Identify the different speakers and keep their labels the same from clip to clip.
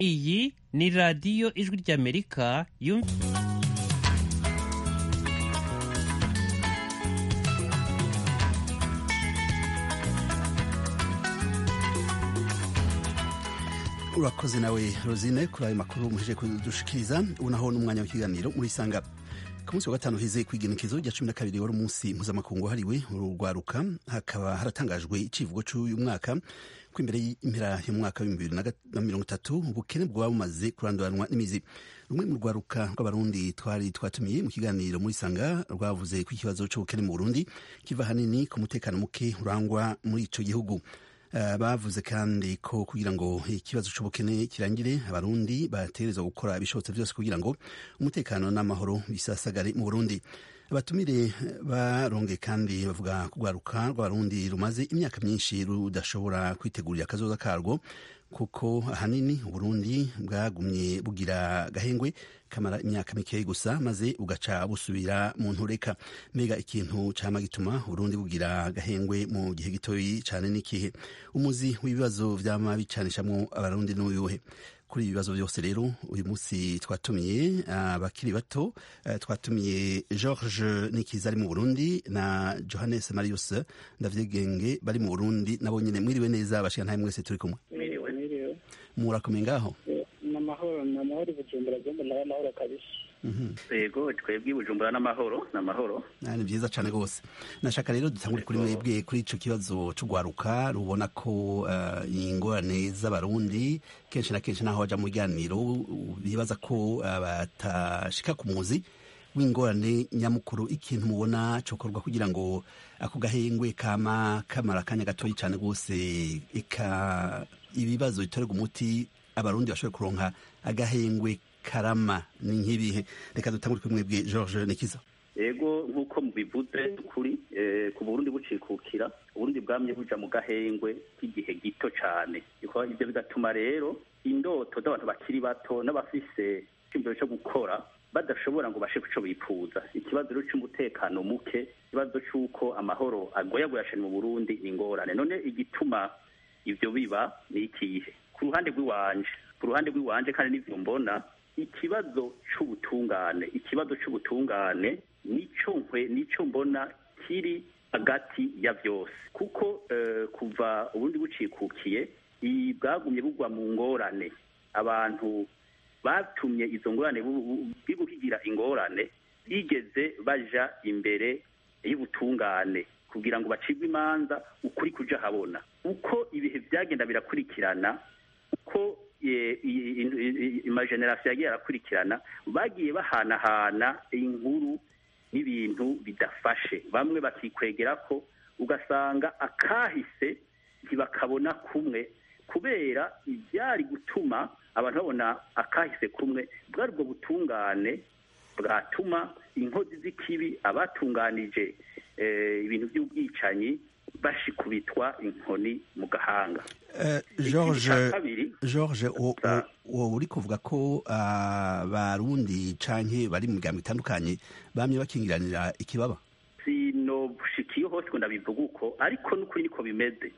Speaker 1: iyi ni radiyo ijwi ry'amerika yumva
Speaker 2: urakoze nawe rosine kuri ayo makuru muheje kudushikiriza ubu naho n'umwanya w'ikiganiro murisanga ku munsi wa gatanu heze ku igenekezo rya cumi na kabiri wari umunsi mpuzamakungu wahariwe urugwaruka hakaba haratangajwe icivugo cy'uyu mwaka ko imbere y'impera y'umwaka w'ibihumbi bibiri na mirongo itatu ubukene bwaba bumaze kuranduranwa n'imizi rumwe mu rwaruka rw'abarundi twari twatumiye mu kiganiro muri sanga rwavuze ko ikibazo cy'ubukene mu burundi kiva hanini ku mutekano muke urangwa muri ico gihugu Uh, bavuze kandi ko kugira ngo ikibazo cy'ubukene kirangire abarundi bategerezwa gukora ibishobotse byose kugira ngo umutekano n'amahoro bisasagare mu burundi abatumire barongeye kandi bavuga kugwaruka rw'abarundi rumaze imyaka myinshi rudashobora kwitegurira akazoza karwo kuko ahanini uburundi bwagumye bugira gahengwe kamara imyaka mikeyi gusa maze ugaca busubira mu ntureka mbega ikintu cama gituma uburundi bugira gahengwe mu gihe gitoyi cane n'ikihe umuzi w'ibibazo vyama bicanishamwo abarundi n'uyuhe kuri ibi bibazo byose rero uyu munsi twatumiye abakiri uh, bato uh, twatumiye george nikiza ari mu burundi na johannes marius ndavyegenge bari mu burundi nabo nyene mwiriwe neza bashika ntahe mwese turi kumwe murakomeye ngaho
Speaker 3: namahoro namahoro bujumbura byombo nawe amahoro kabisa
Speaker 4: yego twebwe bujumbura n'amahoro n'amahoro
Speaker 2: ni byiza cyane rwose nashaka rero dutangure kuri mwebwe kuri ico kibazo c'ugwaruka rubona ko uh, ingorane z'abarundi kenshi na kenshi naho baja mu biganiro bibaza ko uh, batashika ku muzi w'ingorane nyamukuru ikintu mubona cokorwa kugira ngo ako gahengwe kama kamara akanya gatoyi cyane rwose eka ibibazo bitorerwa umuti abarundi bashobora kuronka agahengwe karama ni nk'ibihe reka dutangure kuri mwebwe george nikiza
Speaker 4: yego nk'uko mubivuze kuri ku burundi bucikukira uburundi bwamye buja mu gahengwe k'igihe gito cyane ibyo bigatuma rero indoto z'abantu bakiri bato n'abafise icyumviro cyo gukora badashobora ngo bashe kuco bifuza ikibazo rero cy'umutekano muke ikibazo cy'uko amahoro agoyagoya cyane mu burundi ni ingorane none igituma ivyo biba ni ikihe ku ruhande rw'iwanje ku ruhande rw'iwanje kandi n'ivyo mbona ikibazo c'ubutungane ikibazo c'ubutungane nico nkwe nico mbona kiri hagati ya vyose kuko uh, kuva ubundi bucikukiye bwagumye bugwa mu ngorane abantu batumye izo ngorane bibuhigira ingorane bigeze baja imbere y'ubutungane kugira ngo bacibwe imanza ukuri kuja habona uko ibihe byagenda birakurikirana uko amajenerasiyo yagiye arakurikirana bagiye bahanahana inkuru n'ibintu bidafashe bamwe bakikwegera ko ugasanga akahise ntibakabona kumwe kubera ibyari gutuma abantu babona akahise kumwe bwari ubwo butungane bwatuma inkozi z'ikibi abatunganije ibintu by'ubwicanyi bashikubitwa inkoni mu gahanga
Speaker 2: george wowe uri kuvuga ko abarundi canke bari mu migambo itandukanye bamye bakingiranira ikibaba
Speaker 4: sinobushikiye hose ngo ndabivuga uko ariko n'ukuri niko bimeze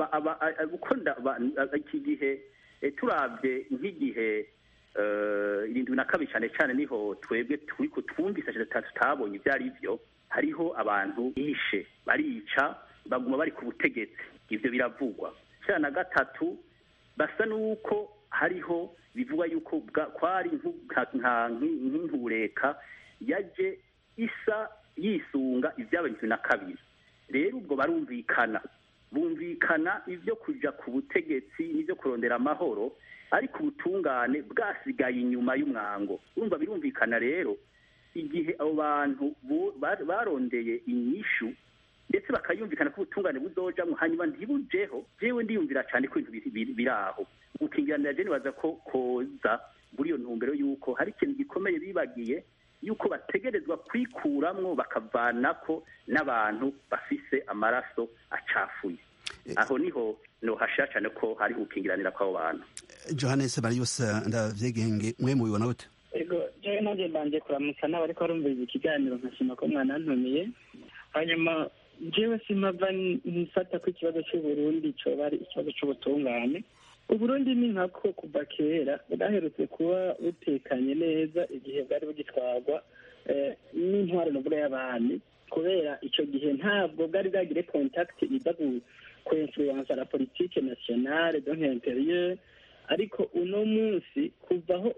Speaker 4: iki gihe turabye nk'igihe irindwi na kabiri cyane cyane niho twebwe turi twumvise tutabonye ibyo ari byo hariho abantu bishe barica baguma bari ku butegetsi ibyo biravugwa cya na gatatu basa n'uko hariho bivugwa yuko kwari nk'intureka yaje isa yisunga ibyabaye irindwi na kabiri rero ubwo barumvikana bumvikana ibyo kujya ku butegetsi n'ibyo kurondera amahoro ariko ubutungane bwasigaye inyuma y'umwango urumva birumvikana rero igihe abo bantu barondeye inyishu ndetse bakayumvikana ko ubutungane buzojamwo hanyuma ntibujeho jewe ndiyumvira cyane ko ibintu biri aho gukingiranira je nibaza ko koza muri iyo ntumbero y'uko hari ikintu gikomeye bibagiye yuko bategerezwa kwikuramwo bakavanako n'abantu bafise amaraso acafuye aho niho nohashira cyane ko hari gukingiranira kw'abo bantu
Speaker 2: johannes marius ndavyegenge mwe mubibona gute
Speaker 3: ego jewe nanjye mbanje kuramutsa n'abariko barumviriza ikiganiro nkashima ko mwanantumiye hanyuma jewe simava nfata ko ikibazo c'uburundi coba ari ikibazo c'ubutungane uburundi ni nkako kuva kera bwaherutse kuba butekanye neza igihe bwari bugitwarwa n'intwaro navuga y'abami kubera icyo gihe ntabwo bwari bwagire kontakiti iza kwinfluensa la politike nationale donc intérieure ariko uno munsi kuvaho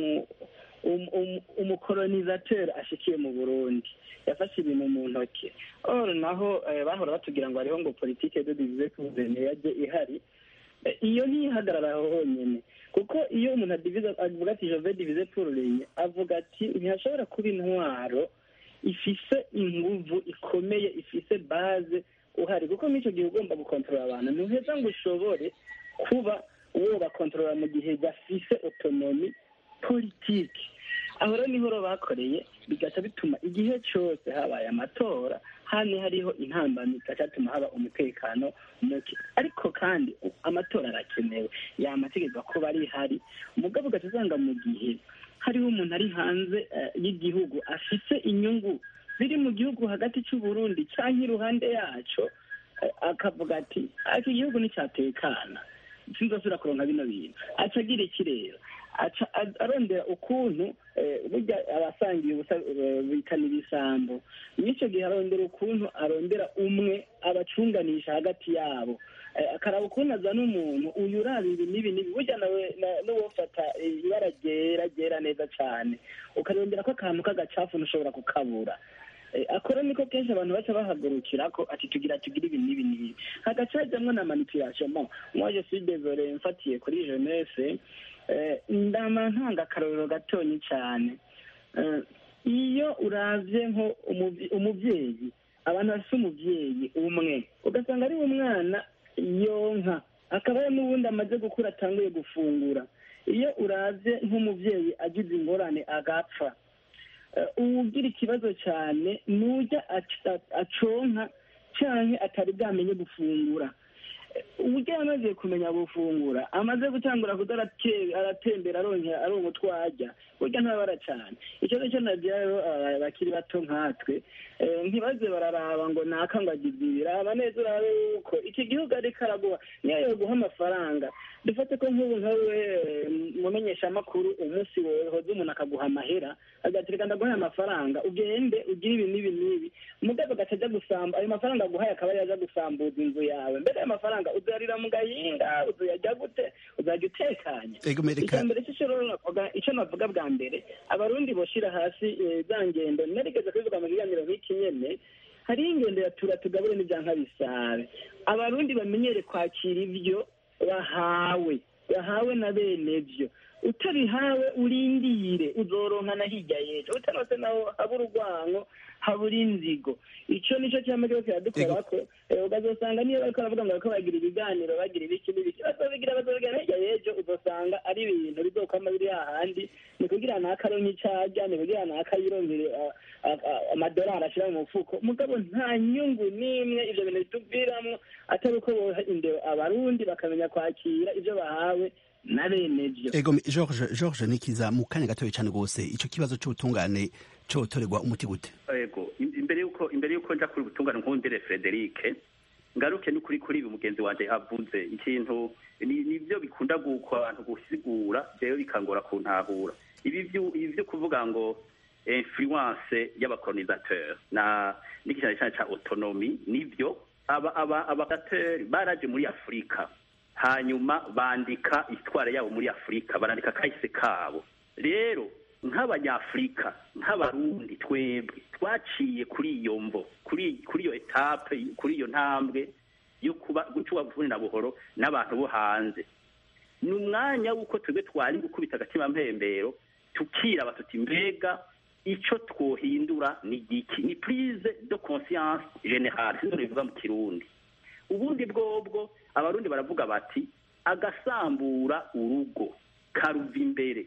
Speaker 3: umukolonizateur ashikiye mu burundi yafashe ibintu mu ntoki or naho bahora batubwira ngo hariho ngo politike de divize kuzene yaje ihari iyo ntiyihagarara aho honyine kuko iyo umuntu adivize avuga ati jove divize pururenye avuga ati ntihashobora kuba intwaro ifise inguvu ikomeye ifise baze uhari kuko n'icyo gihe ugomba gukontorora abantu ntuheza ngo ushobore kuba uwo bakontorora mu gihe gafise otonomi politiki aho rero niho bakoreye bigaca bituma igihe cyose habaye amatora hano hariho intambamyi zigatuma haba umutekano muke ariko kandi amatora arakenewe yamategeko kuba ari hari umugabo ugaca usanga mu gihe hariho umuntu ari hanze y'igihugu afite inyungu ziri mu gihugu hagati cy'uburundi cyangwa iruhande yacyo akavuga ati iki gihugu nticyatekana sinzasubira kuronka bino bintu aca agira ikirere aca arondera ukuntu burya abasangiye ubusa bitana ibisambo n'icyo gihe arondera ukuntu arondera umwe abacunganisha hagati yabo akaraba ukuntu azana umuntu uyu uraba ibi n'ibi n'ibi burya nawe n'uwofata ibara ryera ryera neza cyane ukarondera ko akantu k'agacafu ntushobora kukabura akora niko kenshi abantu baca bahagurukira ko ati tugira tugira ibi n'ibi n'ibi hagaca hajyamo na manipulation bon moi je suis désolé mfatiye kuri jeunesse ndama ntanga akarorero gatonyi cyane iyo uravye nko umuvyeyi abantu bafite umuvyeyi umwe ugasanga ari umwana yonka akaba n'ubundi amaze gukura atanguye gufungura iyo uravye nk'umuvyeyi agize ingorane agapfa uwugira ikibazo cyane nujya aconka cyane atari bwamenye gufungura uburyo yamaze kumenya gufungura amaze gutangura kuza aratembera aronka utwo arya burya ntabara cyane ikibazo cyo nabyo rero bakiri bato nkatwe ntibaze bararaba ngo naka ngo agize ibi raba neza urabe yuko iki gihugu ariko araguha niyo yoguha amafaranga dufate ko nk'ubu nkawe mumenyeshamakuru umunsi wohoze umuntu akaguha amahera agatereka ndaguhaye amafaranga ugende ugire ibi n'ibi n'ibi mugabo agaca ajya gusamba ayo mafaranga aguhaye akaba yaza gusambuza inzu yawe mbere ayo mafaranga uzarira mu gahinga uzayajya gute uzajya utekanye icya mbere icyo navuga bwa mbere abarundi boshira hasi za ngendo narigeze kubivuga mu kiganiro nk'iki nyene hariho ingendo ya tura tugabure n'ibyanka bisabe abarundi bamenyere kwakira ibyo bahawe bahawe na bene byo utabihawe urindire uzoronka na hirya y'ejo utanose naho haba urwango habura inzigo icyo nicyo cyama cyose kiradukora ko ukazosanga niyo bariko baravuga ngo bariko bagira ibiganiro bagira ibiki n'ibiki bazobigira bazobigira hirya y'ejo uzosanga ari ibintu bizokwama biri hahandi ni kugira nakaronke icarya ni kugira nakayironkere amadolari ashira mu mufuko mugabo nta nyungu n'imwe ivyo bintu bituviramwo atari uko boha indero abarundi bakamenya kwakira ivyo bahawe na bene byo
Speaker 2: ego george george nikiza mu kanya gatoya cyane rwose icyo kibazo cy'ubutungane cyotorerwa umuti gute
Speaker 4: ego imbere yuko imbere yuko nja kuri ubutungane nkundire Frederic ngaruke n'ukuri kuri ibi mugenzi wanje avuze ikintu nibyo bikunda guko abantu gusigura rero bikangora kuntahura ibi byo kuvuga ngo influence y'abakolonisateur na n'ikintu cyane cya autonomy nibyo aba aba abadateri baraje muri Afurika hanyuma bandika isitwara yabo muri afurika barandika kahise kabo rero nk'abanyafurika nk'abarundi twebwe twaciye kuri iyo mvo kuri kuri iyo etape kuri iyo ntambwe yo kuba gucuba buvune na buhoro n'abantu bo hanze ni umwanya w'uko twebwe twari gukubita agatima mpembero tukiraba tuti mbega icyo twohindura ni igiki ni prise de conscience generale sinzo bivuga mu kirundi ubundi bwobwo abarundi baravuga bati agasambura urugo karuva imbere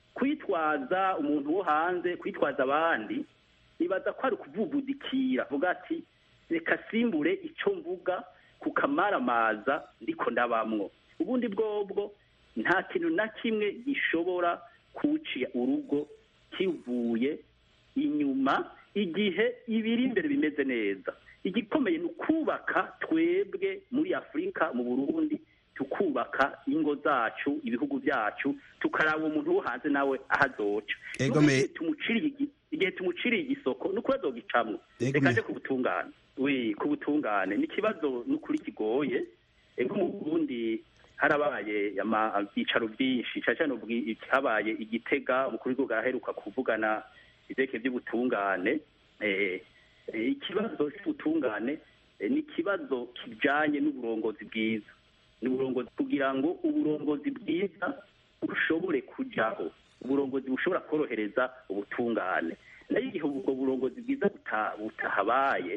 Speaker 4: kwitwaza umuntu wo hanze kwitwaza abandi nibaza ko ari ukuvugudikira vuga ati reka simbure icyo mvuga kukamaramaza ndiko ndabamwo ubundi bwobwo nta kintu na kimwe gishobora kuciya urugo kivuye inyuma igihe ibiri imbere bimeze neza igikomeye ni ukubaka twebwe muri afurika mu burundi tukubaka ingo zacu ibihugu byacu tukaraba umuntu wo hanze nawe aho azoca
Speaker 2: Ego
Speaker 4: Nuko
Speaker 2: me-
Speaker 4: igihe tumuciriye igi- igihe tumuciriye igisoko ni ukuri azogicamwo
Speaker 2: Ego
Speaker 4: reka
Speaker 2: me-
Speaker 4: aje ku butungane wi ku butungane ni ikibazo n'ukuri kigoye ego mu burundi harabaye ama- ibyicaro byinshi cyane cyane ubwi- habaye igitega umukuru w'igihugu araheruka kuvugana ivyerekeye by'ubutungane eh, eh, ikibazo cy'ubutungane eh, ni ikibazo kijanye n'uburongozi bwiza ni uburongozi kugira ngo uburongozi bwiza bushobore kujaho uburongozi bushobora korohereza ubutungane nayo igihe ubwo burongozi bwiza buta- butahabaye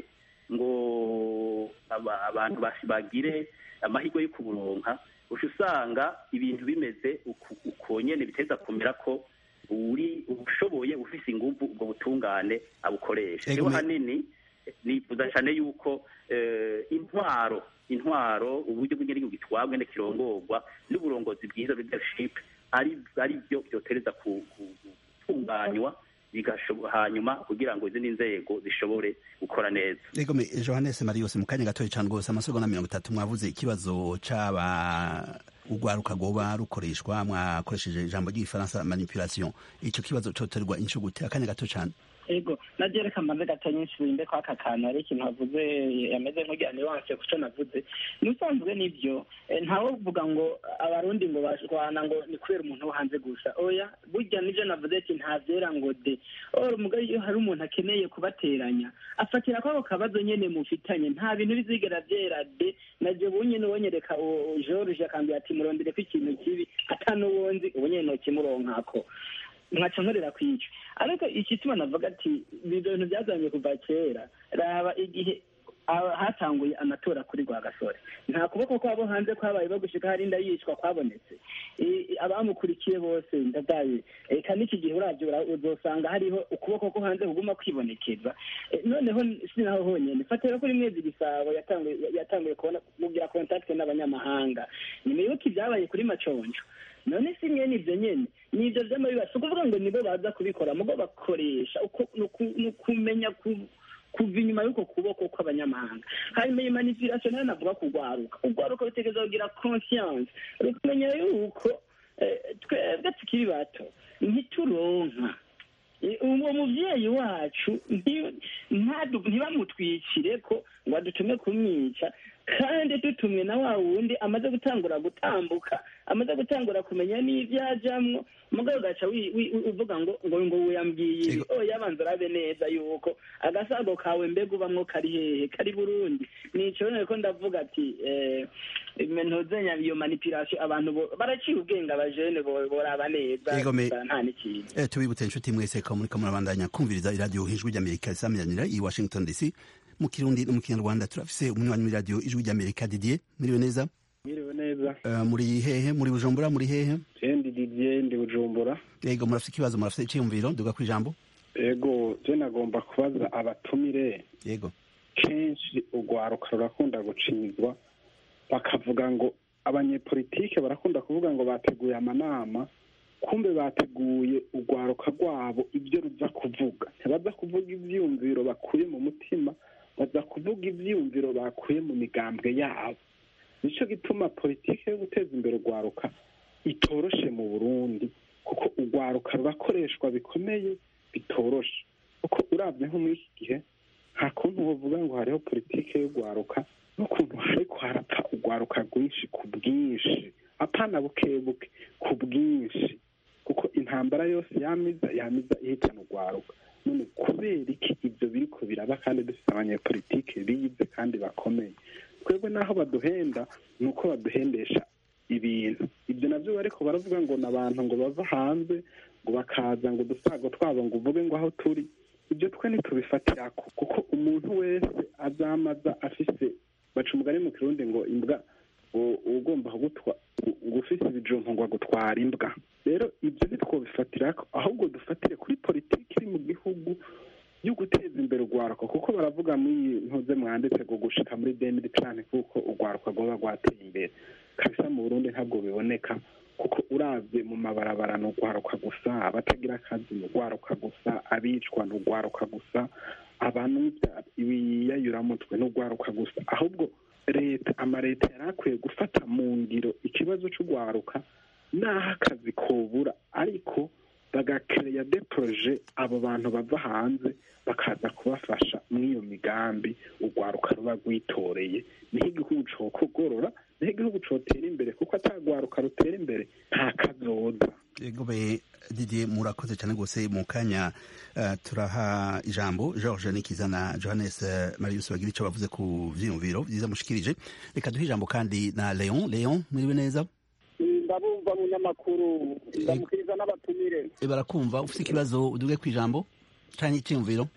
Speaker 4: ngo aba- abantu basi- bagire amahirwe yo kuburonka uca usanga ibintu bimeze uku- uko nyene biteza kumera ko uri ushoboye ufise inguvu ubwo butungane abukoresha
Speaker 2: Ego
Speaker 4: rero
Speaker 2: me-
Speaker 4: hanini nifuza cyane yuko eh, intwaro intwaro uburyo bw'igihugu gitwagwe n'ikirongorwa n'uburongozi bwiza leadership ari ari byo byotereza ku- ku- gutunganywa bigashobo- hanyuma kugira ngo izindi nzego zishobore gukora neza
Speaker 2: Ego me Johannes Marius mu kanya gatoya cyane rwose amasegonda mirongo itatu mwavuze ikibazo c'aba urwaruka rwoba rukoreshwa mwakoresheje ijambo ry'igifaransa manipulation ico kibazo coterwa inshuro gute akanya gato cyane
Speaker 3: ego naje reka mbanze gato nyinshi bimbe kwa aka kantu hari ikintu havuze yameze nk'ugira nuance kuco navuze n'usanzwe nibyo eh, ntawe uvuga ngo abarundi ngo bashwana ngo ni kubera umuntu wo hanze gusa oya burya nivyo navuze ati nta vyera ngo de or umugabo iyo hari umuntu akeneye kubateranya afatira kwako kabazo nyene mufitanye nta bintu bizigera vyera de naje bunyene wonyereka uwo George akambwira ati murondereko ikintu kibi atanuwonzi ubu nyene nokimuronkako nkaca nkorera kwica ariko igituma navuga ati ibi bintu byazanye kuva kera raba igihe aba- hatanguye amatora kuri rwagasore nta kuboko kwabo hanze kwabaye bagushika hari inda yicwa kwabonetse I- i- abamukurikiye bose ndadaye eka n'iki gihe uravyo ura- uzosanga hariho ukuboko ko hanze kuguma kwibonekeza Eh, noneho si naho honyene fatira kuri mwezi gisabo yatanguye yatanguye kubona kugira contact n'abanyamahanga nimwibuke ibyabaye kuri maconjo none si mwene ibyo nyene ni ibyo vy'amabiba si ukuvuga ngo nibo baza kubikora mugo bakoresha uko ni uku- ni ukumenya ku- kuva inyuma y'uko kuboko kw'abanyamahanga hanyuma iyi manipulation nayo navuga kugwaruka ugwaruka rutegereza kugira conscience rukamenya yuko eh, twebwe tukiri bato ntituronka Eh, uwo muvyeyi wacu nti- ntadu- ntibamutwikire ko ngo adutume kumwica kandi dutumwe na wa wundi amaze gutangura gutambuka amaze gutangura kumenya n'ivyo ajamwo mugabo ugaca wi- wi- wi- uvuga ngo ngo ngo wiyambwiye ibi
Speaker 2: Ego.
Speaker 3: oya banza urabe neza yuko agasago kawe mbega ubamwo kari hehe kari burundi nico rero ko ndavuga ati eh, ntuzenya iyo manipulation abantu bo- baraciye ubwenge abajene bo- boraba neza
Speaker 2: Ego me-
Speaker 3: gusa nta n'ikintu
Speaker 2: Eh, tubibutse inshuti mwese ko muriko murabandanya kumviriza iradiyo ijwi ry'amerika risamiranira i washington dc mu kirundi no mu kinyarwanda turafise umunywanyi w'iradiyo ijwi ry'amerika didier mwiriwe neza
Speaker 5: Mwiriwe neza
Speaker 2: Eh, muri hehe muri bujumbura muri hehe
Speaker 5: jendi didier ndi bujumbura
Speaker 2: yego murafise ikibazo murafise iciyumviro duga ku ijambo
Speaker 5: ego je nagomba kubaza abatumire
Speaker 2: yego
Speaker 5: kenshi urwaruka rurakunda gucinyizwa bakavuga ngo abanyepolitike barakunda kuvuga ngo bateguye amanama kumbe bateguye urwaruka rwabo ibyo ruza kuvuga ntibaza kuvuga ivyiyumviro bakuye mu mutima baza kuvuga ivyiyumviro bakuye mu migambwe yabo nico gituma politike yo guteza imbere urwaruka itoroshe mu burundi kuko urwaruka rurakoreshwa bikomeye bitoroshe kuko uravye nko muri iki gihe nta kuntu wovuga ngo hariho politike y'urwaruka n'ukuntu hariko harapfa urwaruka rwinshi ku bwinshi apana buke buke ku bwinshi kuko intambara yose yamiza yamiza ihitana urwaruka none kubera iki ibyo biriko biraba kandi dufite abanyepolitike bize kandi bakomeye twebwe n'aho baduhenda ni uko baduhendesha ibintu ibyo nabyo bariko baravuga ngo ni abantu ngo bava hanze ngo bakaza ngo udusago twabo ngo uvuge ngo aho turi ibyo twe ntitubifatirako kuko umuntu wese azamaza afise baca umugani mu kirundi ngo imbwa u- ugomba kugutwa ngo ufise ibijumpu ngo agutwara imbwa rero ibyo ntitwobifatirako ahubwo dufatire kuri politiki iri mu gihugu yo guteza imbere urwaruka kuko baravuga muri iyi ntuze mwanditse ngo gushika muri demiri cane kuko urwaruka rwoba rwateye imbere kabisa mu burundi ntabwo biboneka kuko uravye mu mabarabara ni urwaruka gusa abatagira akazi ni urwaruka gusa abicwa ni urwaruka gusa abantu ibiyayuramutwe ni urwaruka gusa ahubwo leta amaleta yari akwiye gufata mu ngiro ikibazo c'urwaruka n'aho akazi kobura ariko bagakereya de proje abo bantu bava hanze bakaza kubafasha muri iyo migambi urwaruka ruba rwitoreye niho igihugu cokogorora niho igihugu cotera imbere kuko atagwaruka rutera imbere nta kazoza
Speaker 2: egobe didier murakoze cyane rwose mu kanya uh, turaha ijambo george nikiza na johannes uh, marius bagira icyo bavuze ku vyiyumviro vyiza mushikirije reka duhe ijambo kandi na leon leon mwiriwe neza
Speaker 6: ndabumva munyamakuru ndamukiriza n'abatumire
Speaker 2: barakumva ufite ikibazo uduge ku ijambo canke iciyumviro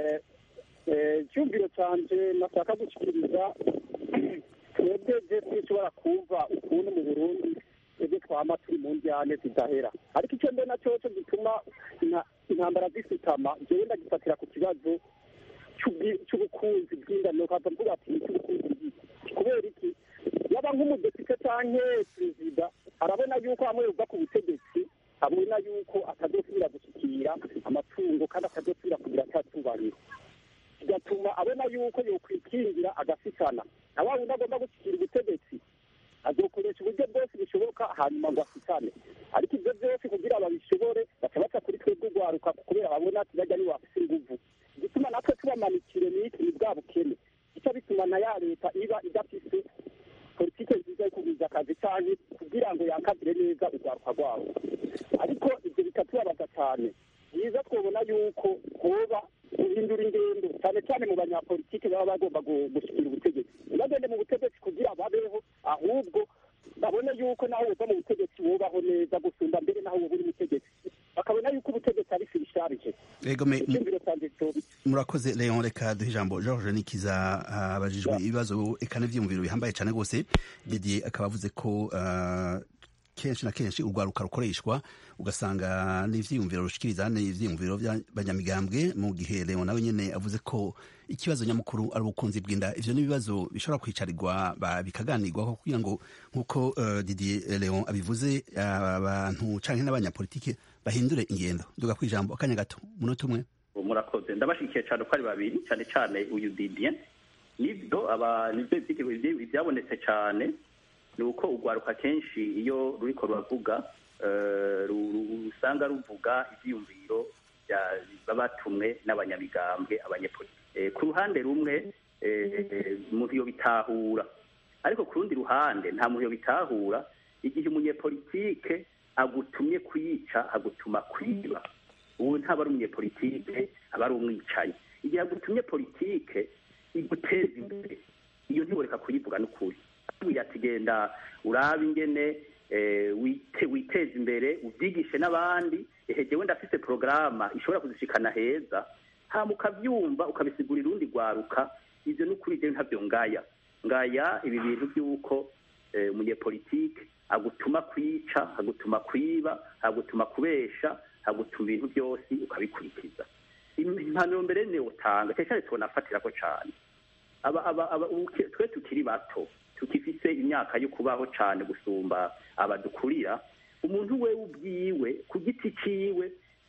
Speaker 6: icyumviro canje nashaka gushikiriza twebwe je twishobora kumva ukuntu mu burundi twebwe twama turi mu njyane zidahera ariko icyo mbona coco gituma intambara zisutama jewe ndagifatira ku kibazo c'ubukunzi bw'ingano kaza mvuga ati icy'ubukunzi kubera iki yaba nk'umudepite canke perezida arabona yuko hamwe yuva ku butegetsi abona yuko atazosubira gushikira amatungo kandi atazosubira kugira cyatubahiro bigatuma abona yuko yokwikingira agasitana na wa wundi agomba gushikira ubutegetsi azokoresha uburyo bwose bushoboka hanyuma ngo asitane ariko ibyo byose kugira babishobore baca baca kuri twebwe urwaruka kubera babona ati bajya niwe bafise inguvu igituma natwe tubamanikire n'iki ni bwa bukene ico bituma na ya leta iba idafise politike nziza yo kugwiza akazi canke kugira ngo yankazire neza urwaruka rwabo ariko ivyo bikatubabaza cane byiza twobona yuko hoba guhindura ingendo cyane cyane mu banyapolitike baba bagomba gushikira ubutegetsi ntibagende mu butegetsi kugira babeho ahubwo babone yuko naho woza mu butegetsi wubaho neza gusumba mbere naho woba uri mutegetsi bakabona yuko ubutegetsi ari firisharije icyumviro canje cobi
Speaker 2: murakoze leon reka duhe ijambo george nikiza abajijwe ibibazo eka n'ivyiyumviro bihambaye cane rwose didier akaba avuze ko kenshi na kenshi urwaruka rukoreshwa ugasanga n'ivyiyumviro rushikiriza n'ivyiyumviro by'abanyamigambwe mu gihe leon nawe nyene avuze ko ikibazo nyamukuru ari ubukunzi bw'inda ivyo n'ibibazo bishobora kwicarirwa bikaganirwaho kugira ngo nk'uko uh, didier leon abivuze abantu canke n'abanyapolitike bahindure ingendo duga kwijambo akanya gato munota umwe
Speaker 4: murakoze ndabashigikiye cyane uko ari babiri cyane cyane uyu didier nibyo aba nibyo ibyabonetse cyane ni uko urwaruka kenshi iyo ruriko ruravuga usanga ruvuga ibyiyumviro babatumwe n'abanyamigambwe abanyepolitike ku ruhande rumwe umuntu yo bitahura ariko ku rundi ruhande nta muntu yo bitahura igihe umunyepolitike agutumye kuyica agutuma kwiba ubu ntaba ari umunyepolitike aba ari umwicaye igihe agutumye politike iguteza imbere iyo ntiboreka kuyivuga n'ukuri ati genda urabe ingene witeza imbere ubyigishe n'abandi ehe wenda afite porogaramu ishobora kuzishikana heza hama ukabyumva ukabisigurira urundi rwaruka ibyo ni ukuri ibyo ntabyo ngaya ngaya ibi bintu by'uko umunyepolitike agutuma kwica agutuma kwiba agutuma kubesha agutuma ibintu byose ukabikurikiza impanuro mbere niyo utanga cyane tubona afatira ko cyane twe tukiri bato tukifise imyaka yo kubaho cyane gusumba abadukurira umuntu we ubwiwe ku giti ciwe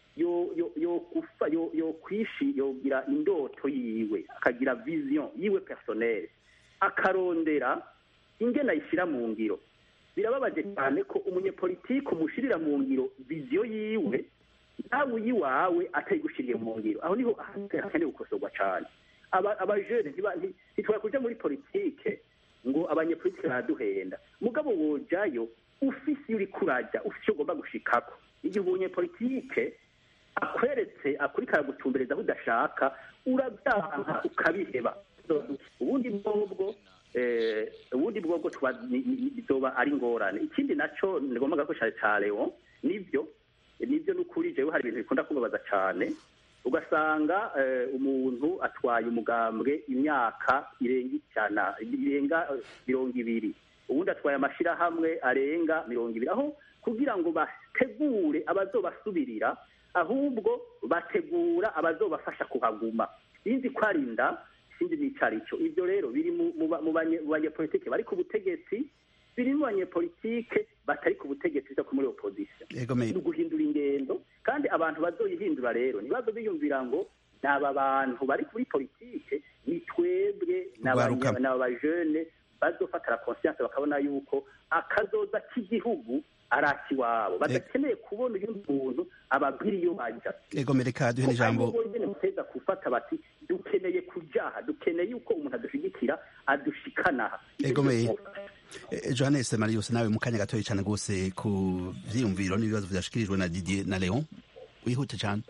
Speaker 4: yo kwishi yogira indoto yiwe akagira vision yiwe personnel akarondera ingene ayishyira mu ngiro birababaje cyane ko umunyepolitike umushirira mu ngiro viziyo yiwe nawe uyiwawe atayigushiriye mu ngiro aho niho hakeneye gukosorwa cyane abajene ntitwara kuja muri politike ngo abanyepolitike baraduhenda mugabo wojayo ufise iyo uriko uraja ufise icyo ugomba gushikako igihe umunyepolitike akweretse akurika aragutumbereza aho udashaka urabyaha ukabiheba ubundi bwobwo ubundi bwobwo bizoba ari ingorane ikindi naco nigombaga ko cyane ca leon nivyo nivyo n'ukuri jewe hari ibintu bikunda kubabaza cane ugasanga umuntu atwaye umugambwe imyaka irenga ijana irenga mirongo ibiri ubundi atwaye amashirahamwe arenga mirongo ibiri aho kugira ngo bategure abazobasubirira ahubwo bategura abazobafasha kuhaguma sinzi ko ari inda sinzi n'ico arico ivyo rero biri mu banyepolitike bari ku butegetsi biri mu banyepolitike batari ku butegetsi bwo muri opposition ni uguhindura ingendo kandi abantu bazoyihindura rero ntibazo biyumvira ngo ni aba bantu bari kuri politike ni twebwe n'abajene bazofatara conscience bakabona yuko akazoza k'igihugu arasi iwabo badakeneye kubona uyundi muntu ababwira iyo baja
Speaker 2: ego mereka duhe n'ijambo
Speaker 4: bonyene muteza gufata bati dukeneye kujaha dukeneye yuko umuntu adushigikira adushikanaha
Speaker 2: egomeye johannes marius nawe mu kanya gatoya cyane rwose ku vyiyumviro n'ibibazo vyashikirijwe na didier na leon wihute cyane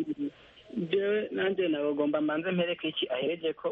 Speaker 3: jewe nanjye nabagomba mbanze mpereke iki ahereje ko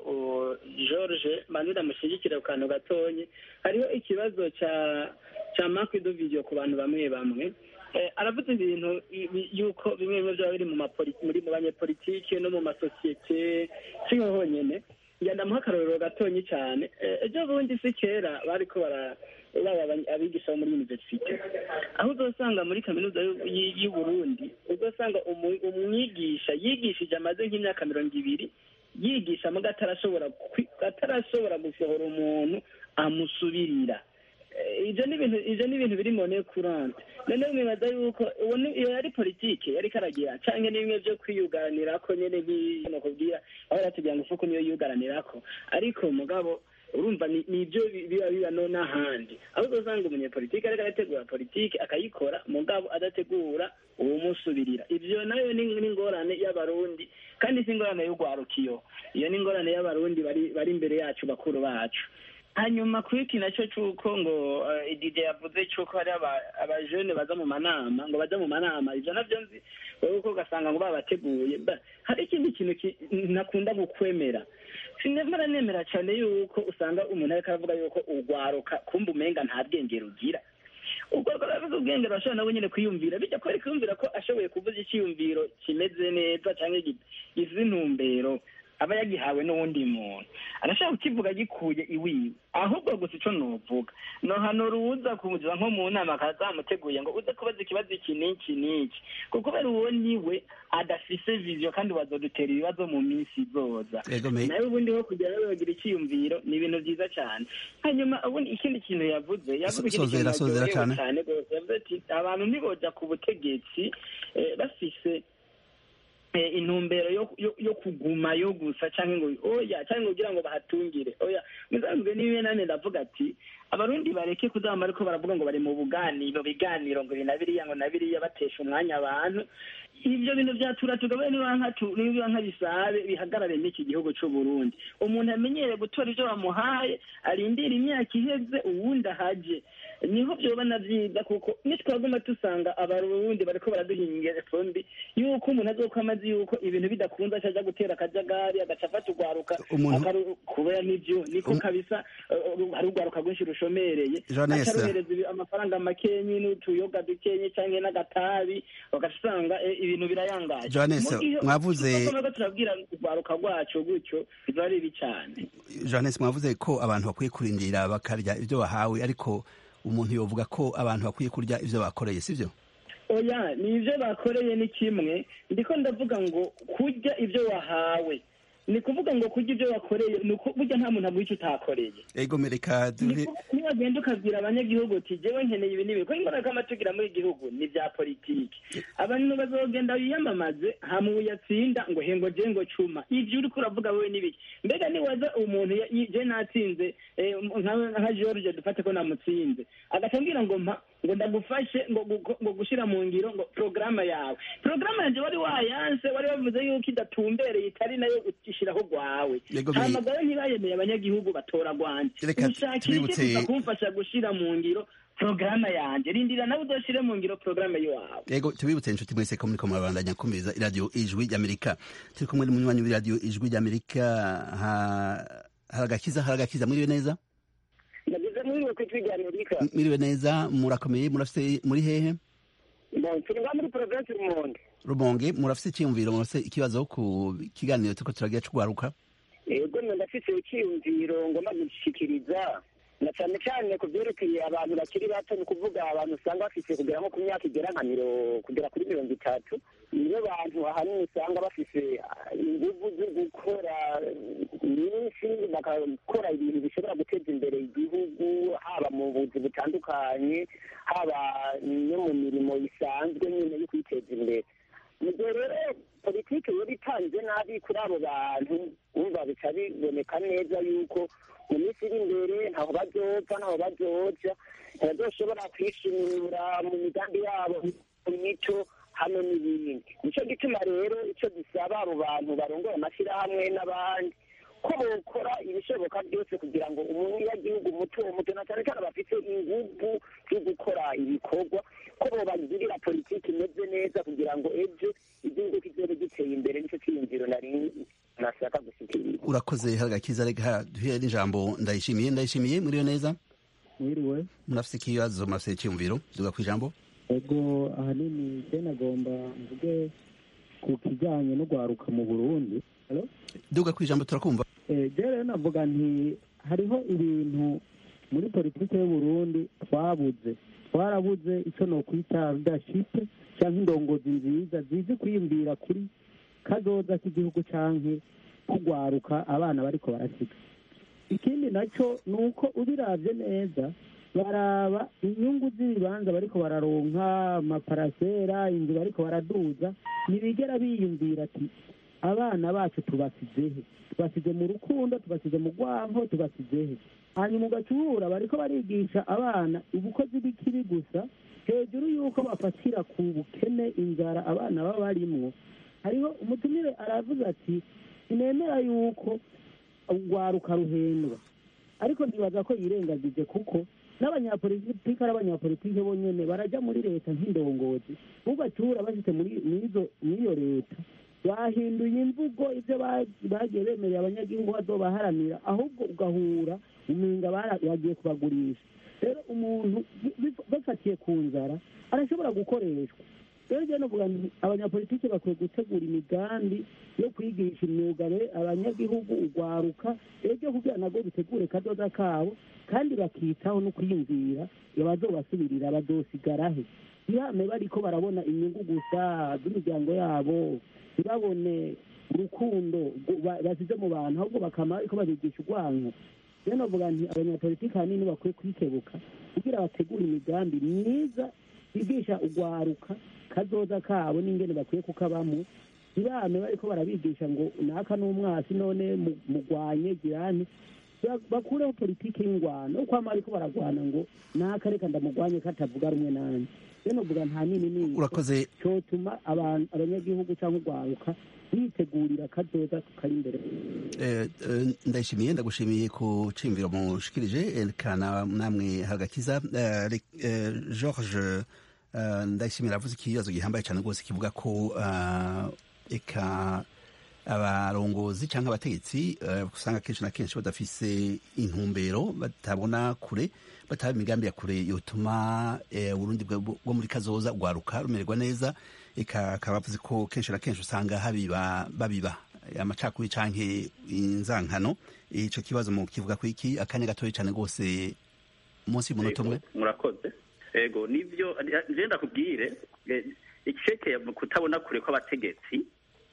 Speaker 3: george mbanze ndamushyigikira ku kantu gatonyi hariho ikibazo cya cya mark de video ku bantu bamwe bamwe aravuze ibintu yuko bimwe bimwe byaba biri muri mu banyepolitike no mu masosiyete siho honyine ndamuha akarorero gatonyi cyane ejo bundi si kera bariko bara baba abigisha bo muri universite aho uzasanga muri kaminuza y'u Burundi uzasanga umwigisha yigishije amaze nk'imyaka mirongo ibiri yigisha muga atarashobora atarashobora gusohora umuntu amusubirira ibyo ni ibintu ibyo ni ibintu biri mone kurante noneho mwibaza yuko iyo yari politike yari karagira cyangwa ni bimwe byo kwiyugaranira ko nyine nk'iyo kubwira aho yatugira ngo ufuko niyo yugaranira ko ariko mugabo urumva ni ibyo biba biba no n'ahandi aho uzasanga umunyepolitike ariko arategura politike akayikora mugabo adategura uwumusubirira ibyo nayo ni ingorane y'abarundi kandi si ingorane y'urwarukiyo iyo ni ingorane y'abarundi bari imbere yacu bakuru bacu hanyuma kuri iki nacyo cy'uko ngo dj yavuze cy'uko hari abajene baza mu manama ngo bajya mu manama ibyo nabyo nzi wowe uko ugasanga ngo babateguye hari ikindi kintu nakunda gukwemera sinemera nemera cyane yuko usanga umuntu ariko aravuga yuko urwaruka kumva umenga nta bwenge rugira ubwo rwaravuze ubwenge rurashobora nawe nyine kwiyumvira bijya kubera kwiyumvira ko ashoboye kuvuza icyiyumviro kimeze neza cyangwa gize intumbero aba yagihawe n'uwundi muntu arashaka kukivuga gikuye iwiwe ahubwo gusa icyo nuvuga no hano ruza kumugira nko mu nama akazamuteguye ngo uze kubaza ikibazo iki n'iki n'iki kuko kubera uwo niwe adafise viziyo kandi bazodutera ibibazo mu minsi izoza nawe ubundi ho kugira ngo bagira icyiyumviro ni ibintu byiza cyane hanyuma ubundi ikindi kintu yavuze yavuze ikindi kintu cyane rwose yavuze ati abantu ntiboja ku butegetsi bafise intumbero yo kuguma yo gusa cyangwa ngo oya cyangwa kugira ngo bahatungire oya muzambwe niwe nane ndavuga ati abarundi bareke kuzama ariko baravuga ngo bari mu buganiro biganiro ngo ibi na biriya ngo na biriya batesha umwanya abantu ibyo bintu byatura tugabaye niba nka bisabe bihagarare n'iki gihugu cy'u Burundi umuntu amenyere gutora ibyo bamuhaye arindira imyaka iheze uwundi ahaje niho byoba na byiza kuko nitwaguma dusanga abarundi bariko baraduhingira efombi yuko umuntu azokwama azi yuko ibintu bidakunze acaja gutera akajagari agaca afata urwaruka kubera n'ivyo niko kabisa hari urwaruka rwinshi rushomereye akaruhereza amafaranga makenyi n'utuyoga dukenye canke n'agatabi ugasanga ibintu birayangaje
Speaker 2: Johannes mwavuze
Speaker 3: turabwira urwaruka rwacu gutyo biba ari bibi cane
Speaker 2: Johannes mwavuze ko abantu bakwiye kurindira bakarya ibyo bahawe ariko umuntu yovuga ko abantu bakwiye kurya ibyo bakoreye sibyo
Speaker 3: oya ni ibyo bakoreye ni kimwe ndiko ndavuga ngo kurya ibyo wahawe ni kuvuga ngo kurya ibyo wakoreye ni uko burya nta muntu aguha icyo utakoreye
Speaker 2: ego mereka
Speaker 3: niwagenda ukabwira abanyagihugu uti jewe nkeneye ibi n'ibi kuko imbaraga amatugira muri igihugu ni bya politiki abantu bazogenda biyamamaze hama uyatsinda ngo hengo je ngo cuma ivyo uriko uravuga wewe n'ibiki mbega niwaza umuntu je natsinze nka george dufate ko namutsinze agaca ambwira ngo mpa ngo ndagufashe ngo gushira mu ngiro ngo porogaramu yawe porogaramu yanjye wari wayanse wari wavuze yuko idatumbereye itari nayo ishiraho rwawe hamagara ntibayemeye abanyagihugu batora rwanje ushakira iki kuza kumfasha gushira mu ngiro porogaramu yanjye rindira nawe uzoshire mu ngiro porogaramu y'iwawe
Speaker 2: yego tubibutse inshuti mwese ko muriko murabandanya kumviriza iradiyo ijwi ry'amerika turi kumwe n'umunywanyi w'iradiyo ijwi ry'amerika haragakiza haragakiza mwiriwe neza
Speaker 6: nagize mwiriwe ku ijwi ry'amerika
Speaker 2: mwiriwe neza murakomeye murafise muri hehe
Speaker 6: turi nga muri provinsi rumonge
Speaker 2: rumonge murafise icyiyumviro murafise ikibazo ku kiganiro turiko turagira c'ugwaruka
Speaker 6: yego ndafise icyiyumviro ngomba gushikiriza na cyane cyane ku byerekeye abantu bakiri bato ni ukuvuga abantu usanga bafise kugera nko ku myaka igera nka miro kugera kuri mirongo itatu nibo bantu ahanini usanga bafise inguvu zo gukora nyinshi bagakora ibintu bishobora guteza imbere igihugu haba mu buzi butandukanye haba no mu mirimo isanzwe nyine yo kwiteza imbere mu gihe rero politiki politiki yari itanze nabi kuri abo bantu wumva bica biboneka neza yuko mu minsi iri imbere ntaho bazopfa ntaho bazoja ntibazoshobora kwishimira mu migambi yabo mu mico hamwe n'ibindi nicyo gituma rero icyo gisaba abo bantu barongoye amashyirahamwe n'abandi ko bokora ibishoboka byose kugira ngo umunyagihugu muto muto na cyane cyane bafite ingufu zo gukora ibikorwa ko bobagirira politiki imeze neza kugira ngo ejo igihugu kizobe giteye imbere nicyo cyiyumviro nari nashaka gushyikiriza
Speaker 2: urakoze haragakiza reka duhere n'ijambo ndayishimiye ndayishimiye muriyo neza
Speaker 7: mwiriwe
Speaker 2: murafite ikibazo murafite icyumviro duga ku ijambo
Speaker 7: ego ahanini je nagomba mvuge ku kijyanye no gwaruka mu burundi Hello?
Speaker 2: duga ku ijambo turakumva
Speaker 7: Eh, je rero navuga nti hariho ibintu muri politiki y'uburundi twabuze twarabuze icyo nokwita leadership cyangwa indongozi nziza zizi kwiyumvira kuri kazoza k'igihugu canke kugwaruka abana bariko barasiga ikindi nacyo ni uko ubiravye neza baraba inyungu z'ibibanza bariko bararonka amaparasera inzu bariko baraduza ntibigera biyumvira ati abana bacu tubasizehe tubasize mu rukundo tubasize mu rwanko tubasizehe hanyuma ugacubura bariko barigisha abana ubukozi bw'ikibi gusa hejuru y'uko bafatira ku bukene inzara abana baba barimwo hariho umutumire aravuze ati sinemera yuko urwaruka ruhendwa ariko ntibaza ko yirengagije kuko n'abanyapolitiki ari abanyapolitiki bonyene barajya muri leta nk'indongozi bubacyura bashyize muri mw'izo- mw'iyo leta bahinduye imvugo ibyo ba- bagiye bemerera abanyagihugu bazobaharanira ahubwo ugahura umenga bara- bagiye kubagurisha rero umuntu bi- bi- bafatiye ku nzara arashobora gukoreshwa rero njyewe novuga nti abanyapolitiki bakwiye gutegura imigambi yo kwigisha imyuga be- abanyagihugu ugwaruka ejo kugira nabwo bitegure kazoza kabo kandi bakitaho no kwiyumvira abazobasubirira bazosigarahe ntibame bariko barabona inyungu gusa z'imiryango yabo ntibabone urukundo gu- ba- basize mu bantu ahubwo bakama bariko babigisha urwanko rero novuga nti abanyapolitiki ahanini bakwiye kwikebuka kugira bategure imigambi myiza bigisha urwaruka kazoza kabo n'ingene bakwiye kukabamo ntibame bariko barabigisha ngo naka n'umwasi none mu- mugwanye girani Ba- bakureho politiki y'ingwano uko ama bariko baragwana ngo naka reka ndamugwanye katavuga rumwe nanjye rero novuga nta nini nini
Speaker 2: urakoze
Speaker 7: cyotuma abantu abanyagihugu cyangwa urwaruka bitegurira kazoza kari imbere
Speaker 2: Eh, eh, ndayishimiye ndagushimiye ku cimviro mushikirije eh, kana namwe hagakiza Eh, re- eh, george eh, ndayishimiye aravuze ikibazo gihambaye cyane rwose kivuga ko ah, eka abarongozi cyangwa abategetsi eh, usanga kenshi na kenshi badafise intumbero batabona kure bataba imigambi ya kure yotuma eh, uburundi bwa- bwo muri kazoza rwaruka rumererwa neza eka akaba avuze ko kenshi na kenshi usanga habiba babiba amacakuri canke inzankano ico kibazo mu kivuga ko iki akanya gatoya cyane rwose munsi y'umunota umwe
Speaker 4: Ego, murakoze ego nivyo nje ndakubwire eh, icekeye mu kutabona kure kw'abategetsi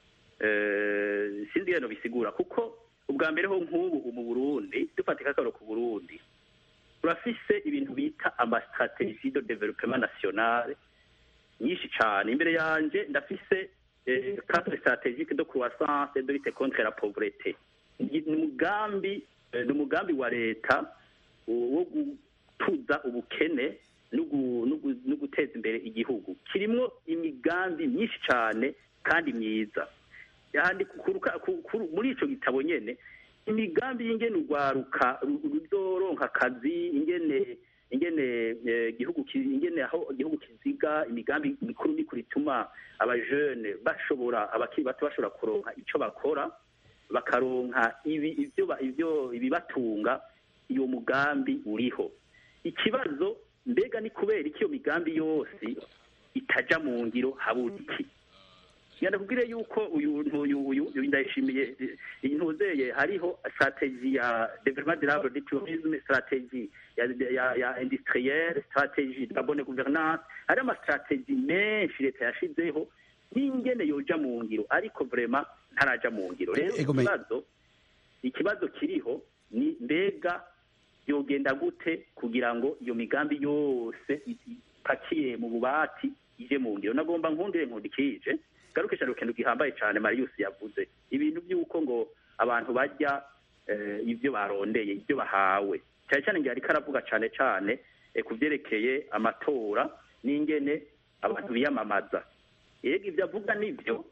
Speaker 4: eh, sindi rero bisigura kuko ubwa mbere ho nk'ubu mu Burundi dufatika akaro ku Burundi urafise ibintu bita amastratégie de développement national nyinshi cane imbere yanje ndafise eh, cadre stratégique de croissance et de lutte contre la pauvreté ni umugambi eh, ni umugambi wa leta wo gutuza ubukene no gu- no gu- no guteza imbere igihugu kirimwo imigambi myinshi cane kandi myiza yandi kuruka- ku- ku- muri ico gitabo nyene imigambi y'ingene urwaruka ru- ruzoronka akazi ingene ingene eh, igihugu ki- ingene aho igihugu kiziga imigambi mikuru mikuru ituma abajene bashobora abakiri bato bashobora kuronka ico bakora bakaronka ibi ivyo ba- ivyo ibibatunga iyo mugambi uriho ikibazo mbega ni kubera iki iyo migambi yose itaja mu ngiro habura iki ndakubwire yuko uyu uyu uyu uyu ndayishimiye eh, iyi ntuzeye hariho strategie ya développement durable du tourisme strategie ya ya, ya industrielle strategie de la bonne gouvernance hari ama strategie menshi leta yashizeho n'ingene yoja mu ngiro ariko vraiment ntaraja mu ngiro rero
Speaker 2: Ego, me-
Speaker 4: ikibazo ikibazo kiriho ni mbega yogenda gute kugira ngo iyo migambi yose ipakiye mu bubati ije mu ngiro nagomba nkundire nkundikije garuke cyane ku kintu gihambaye cyane marius yavuze ibintu by'uko ngo abantu bajya eh, ibyo barondeye ibyo bahawe cyane cyane ngiye ariko aravuga cyane cyane eh, ku byerekeye amatora n'ingene abantu biyamamaza yego ibyo avuga nibyo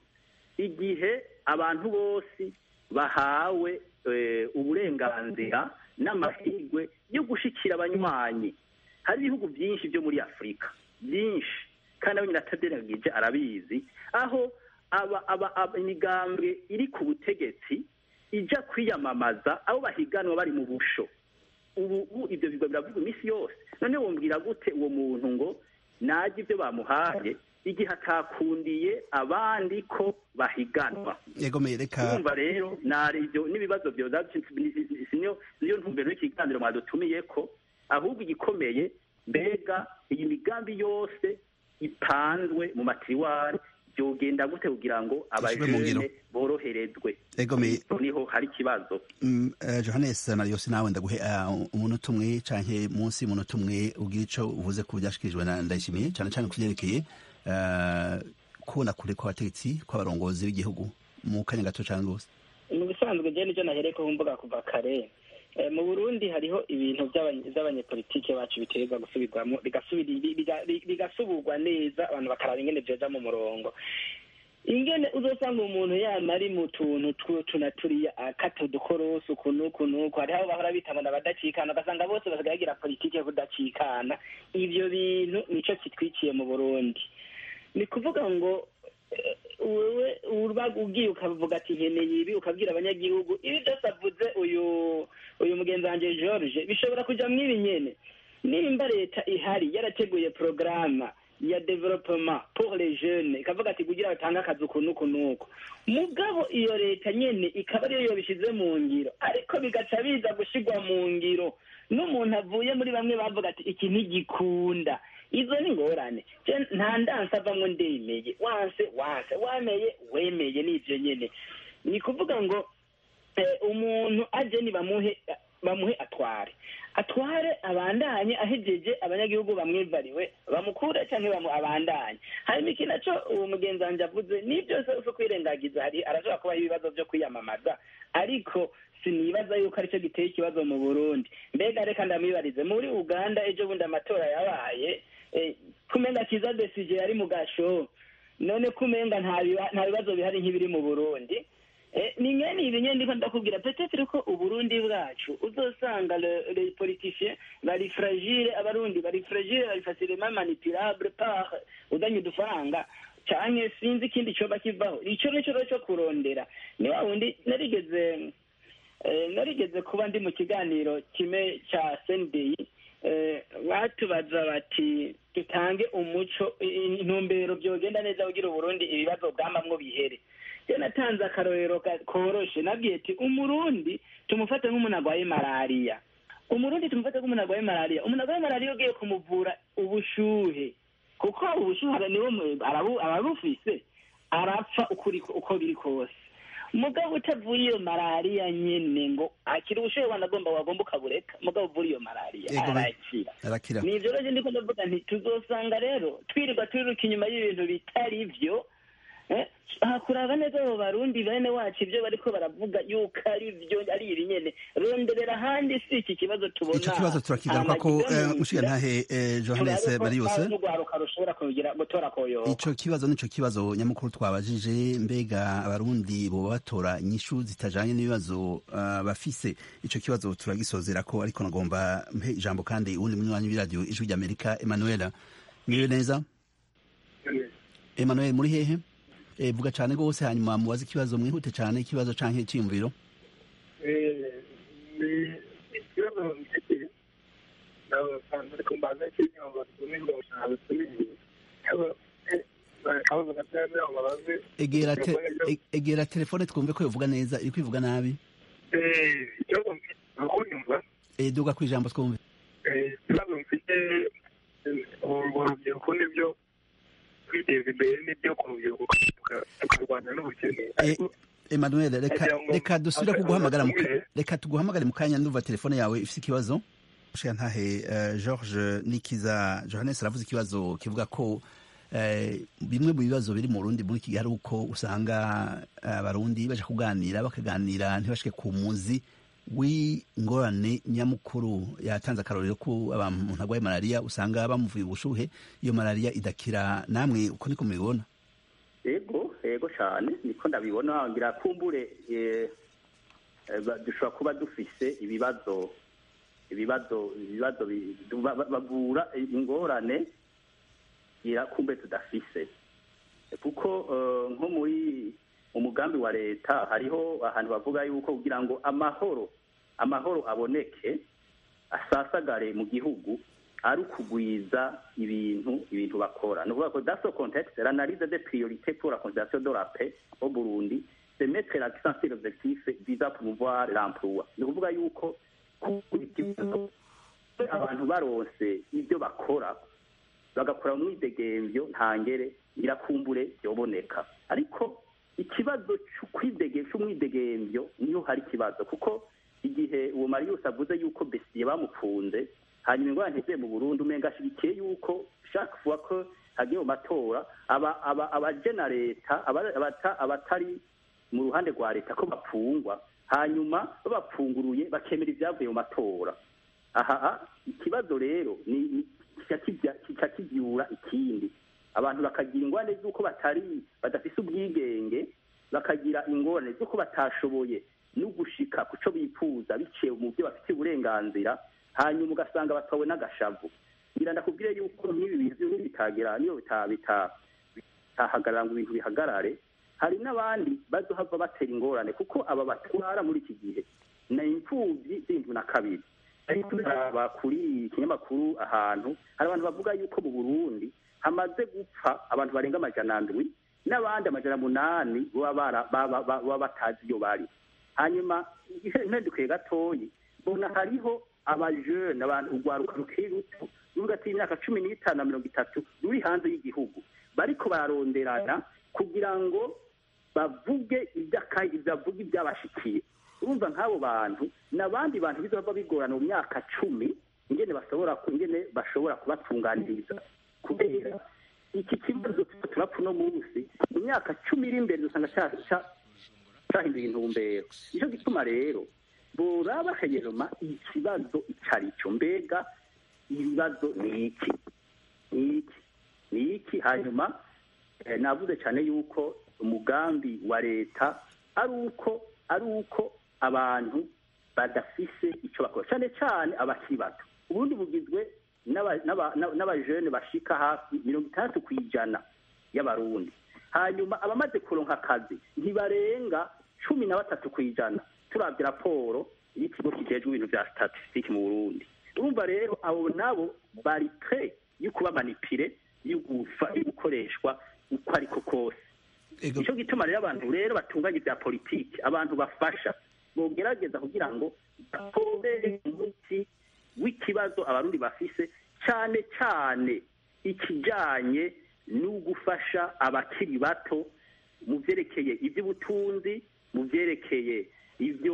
Speaker 4: igihe abantu bose bahawe eh, uburenganzira n'amahirwe yo gushikira abanywanyi hari ibihugu byinshi byo muri afurika byinshi kandi abo nyine ataderagije arabizi aho aba aba aba imigambwe iri ku butegetsi ijya kwiyamamaza abo bahiganwa bari mu busho ubu ubu ibyo bigo biravuga iminsi yose none wumvira gute uwo muntu ngo najye ibyo bamuhaye igihe atakundiye abandi ko bahiganwa
Speaker 2: yegomeye reka
Speaker 4: urumva rero nari ibyo n'ibibazo byo niyo niyo ntumbero y'ikiganiro mwadutumiye ko ahubwo igikomeye mbega iyi migambi yose ipanzwe mu matiriwari byogenda gute kugira ngo
Speaker 2: Ishyirwe mu ngiro.
Speaker 4: abajene boroherezwe
Speaker 2: yegomeye
Speaker 4: niho hari ikibazo
Speaker 2: Mm, eh, Johannes Marius nawe ndaguhe eh, umunota umwe canke munsi y'umunota umwe ugira ico uvuze ku byashikirijwe na Ndayishimiye cyane cyane kuvyerekeye eh, kubona kure kw'abategetsi kw'abarongozi b'igihugu mu kanya gato cane rwose
Speaker 3: mu bisanzwe je nicyo nahereko mvuga kuva kare Eh, mu burundi hariho ibintu by'abanye- by'abanyepolitike bacu biterwa gusubirwamo bigasubiri- biga- bigasubirwa neza abantu bakaraba ingene vyoja mu murongo ingene uzosanga umuntu yama ari mu tuntu tw'utu na turiya akata udukorosi uku n'uku n'uku hariho abo bahora bita ngo n'abadacikana ugasanga bose basigaye bagira politike yo kudacikana ivyo bintu nico kitwiciye mu burundi ni kuvuga ngo eh, wewe uba ugiye ukavuga ati nkeneye ibi ukabwira abanyagihugu ibi byose avuze uyu uyu mugenzi wanje george bishobora kuja mw'ibi nyene nimba leta ihari yarateguye porogaramu ya developement pour les jeunes ikavuga ati kugira batange akazi uku n'uku n'uku mugabo iyo leta nyene ikaba ariyo yobishize mu ngiro ariko bigaca biza gushigwa mu ngiro n'umuntu avuye muri bamwe bavuga ati iki ntigikunda izo ni ingorane Je nta ndanse avamwo ndemeye wanse wanse wameye wemeye n'ivyo nyene ni kuvuga ngo eh, umuntu aje ni bamuhe bamuhe atware atware abandanye ahejeje abanyagihugu bamwivariwe bamukure cyangwa bamu abandanye hanyuma iki naco uwo mugenzi wanje avuze ni byose uso kwirengagiza hari arashobora kubaho ibibazo byo kwiyamamaza ariko sinibaza yuko aricyo giteye ikibazo mu burundi mbega reka ndamwibarize muri uganda ejo bundi amatora yabaye eh, kumenga kiza desije yari mu gasho none kumenga nta biba- nta bibazo bihari nk'ibiri mu burundi Eh, ni nyene ibi nyene ndiko ndakubwira peut-être ko uburundi bwacu uzosanga le- les politiciens bari fragile abarundi bari fragile bari facilement manipulable par udanye udufaranga canke sinzi ikindi coba kivaho ico nico rero co kurondera ni wa wundi narigeze eh, narigeze kuba ndi mu kiganiro kimwe ca sendeyi eh, batubaza bati dutange umuco i- i- intumbero vyogenda neza kugira uburundi ibibazo bwamamwo bihere je natanze akarorero ka- koroshe nabwiye ati umurundi tumufate nk'umuntu agwaye malariya umurundi tumufate nk'umuntu agwaye malariya umuntu agwaye malariya ugiye kumuvura ubushuhe kuko ubushuhe niwo mu- arabu- arabufise arapfa ukuri uko biri kose mugabo utavuye iyo malariya nyene ngo akira ubushuhe wanagomba wagomba ukabureka mugabo uvura iyo malariya
Speaker 2: Yego, me-
Speaker 3: arakira
Speaker 2: arakira
Speaker 3: ni ivyo rero ndiko ndavuga nti tuzosanga rero twirirwa turiruka inyuma y'ibintu bitari vyo eh, aha kuraba neza abo barundi bene wacu ivyo bariko baravuga yuko ari vyo ari ibi nyene ronderera ahandi si iki kibazo tubona
Speaker 2: ico kibazo turakigaruka ko
Speaker 3: amagiza mu
Speaker 2: mushiga
Speaker 3: nzira,
Speaker 2: ntahe eh, Johannes
Speaker 3: turabe ko
Speaker 2: Marius
Speaker 3: hari n'urwaruka rushobora kugira gutora koyoka
Speaker 2: ico kibazo nico kibazo nyamukuru twabajije mbega abarundi boba batora inyishu zitajanye n'ibibazo uh, bafise ico kibazo turagisozera ko ariko nagomba mpe ijambo kandi uwundi munywanyi w'iradiyo ijwi ry'amerika emanuela mwiriwe neza emanuel muri hehe e, vuga cane rwose hanyuma mubaze ikibazo mwihute cane ikibazo canke iciyumviro
Speaker 6: ikibazo mfite ariko mbaza ikintu ngo tumirwe gushaka tumirwe akabazo gatoya ngo babaze
Speaker 2: egera te, e- egera telefone twumve ko yovuga neza iriko ivuga nabi
Speaker 6: ikibazo mfite ni uko nyumva
Speaker 2: e, duga kw'ijambo twumve
Speaker 6: ikibazo mfite urwo rubyiruko nibyo kwiteza imbere nibyo ku rubyiruko tukarwanya n'ubukene ariko
Speaker 2: Emmanuel reka
Speaker 6: Nagira ngo-
Speaker 2: reka dusubire
Speaker 6: Asa-
Speaker 2: kuguhamagara mu ka-
Speaker 6: asubire.
Speaker 2: reka tuguhamagare mu kanya ndumva telefone yawe ifite ikibazo Mushiga ntahe uh, George Nikiza Johannes aravuze ikibazo kivuga ko bimwe mu bibazo biri mu Burundi muri iki gihe ari uko usanga abarundi baje kuganira bakaganira ntibashike ku muzi w'ingorane nyamukuru yatanze akarorero ko abantu arwaye malariya usanga bamuvuye ubushuhe iyo malariya idakira namwe uko niko mubibona
Speaker 4: yego yego cyane niko ndabibona ngira kumbure dushobora kuba dufise ibibazo ibibazo ibibazo bagura ingorane kumbe tudafise kuko nko muri umugambi wa leta hariho ahantu bavuga yuko kugira ngo amahoro amahoro aboneke asasagare mu gihugu ari ukugwiza ibintu ibintu bakora ni ukuvuga ko daso contexte l'analyse des priorités pour la conservation de la paix au Burundi c'est mettre l'accent sur l'objectif visant à promouvoir l'emploi ni ukuvuga yuko abantu baronse ibyo bakora bagakora mu mwidegemvyo ntangere nyirakumbure yoboneka ariko ikibazo cy'umwidegemvyo niyo hari ikibazo kuko igihe uwo marius avuze yuko besiye bamukunze hanyuma ingorane ntiziye mu burundi umenga ashyigikiye yuko chaque fois ko hagiye mu matora abajena leta abatari mu ruhande rwa leta ko bapfungwa hanyuma babapfunguruye bakemera ibyavuye mu matora aha ikibazo rero ni kica kibyura ikindi abantu bakagira ingorane z'uko batari badafise ubwigenge bakagira ingorane z'uko batashoboye no gushika ku cyo bifuza biciye mu byo bafite uburenganzira hanyuma ugasanga batawe n'agashavu ngira ndakubwire yuko nk'ibi bintu bitagera niyo bitahagarara ngo ibintu bihagarare hari n'abandi bazohava batera ingorane kuko aba batwara muri iki gihe ni imfubyi z'indwi na kabiri ariko turaba kuri ikinyamakuru ahantu hari abantu bavuga yuko mu burundi hamaze gupfa abantu barenga amajana ndwi n'abandi amajana munani baba batazi iyo bari hanyuma impindukiye gatoyi mbona hariho abajene abantu urwaruka rukiri ruto ruvuga ati imyaka cumi n'itanu na mirongo itatu ruri hanze y'igihugu bariko bararonderana kugira ngo bavuge iby'akayi bavuge ibyabashikiye urumva nk'abo bantu n'abandi bantu bizaba bigorana mu myaka cumi ingene bashobora ingene bashobora kubatunganiriza kubera iki kibazo turapfa uno munsi mu myaka cumi iri imbere dusanga cyahinduye intumbero nicyo gituma rero boraba hanyuma ikibazo icyo ari cyo mbega ibibazo ni iki ni iki ni iki hanyuma navuze cyane yuko umugambi wa leta ari uko ari uko abantu badafise icyo bakora cyane cyane abakiri bato ubundi bugizwe n'abajene bashika hafi mirongo itandatu ku ijana y'abarundi hanyuma abamaze kuronka akazi ntibarenga cumi na batatu ku ijana turabye raporo y'ikigo kijejwe ibintu bya statisitike mu burundi urumva rero abo nabo bari pre yo kuba manipire yo gukoreshwa uko ariko kose nicyo gituma rero abantu rero batunganya ibya politiki abantu bafasha bogerageza kugira ngo batobere umuti w'ikibazo abarundi bafise cyane cyane ikijyanye no gufasha abakiri bato mu byerekeye iby'ubutunzi mu byerekeye ibyo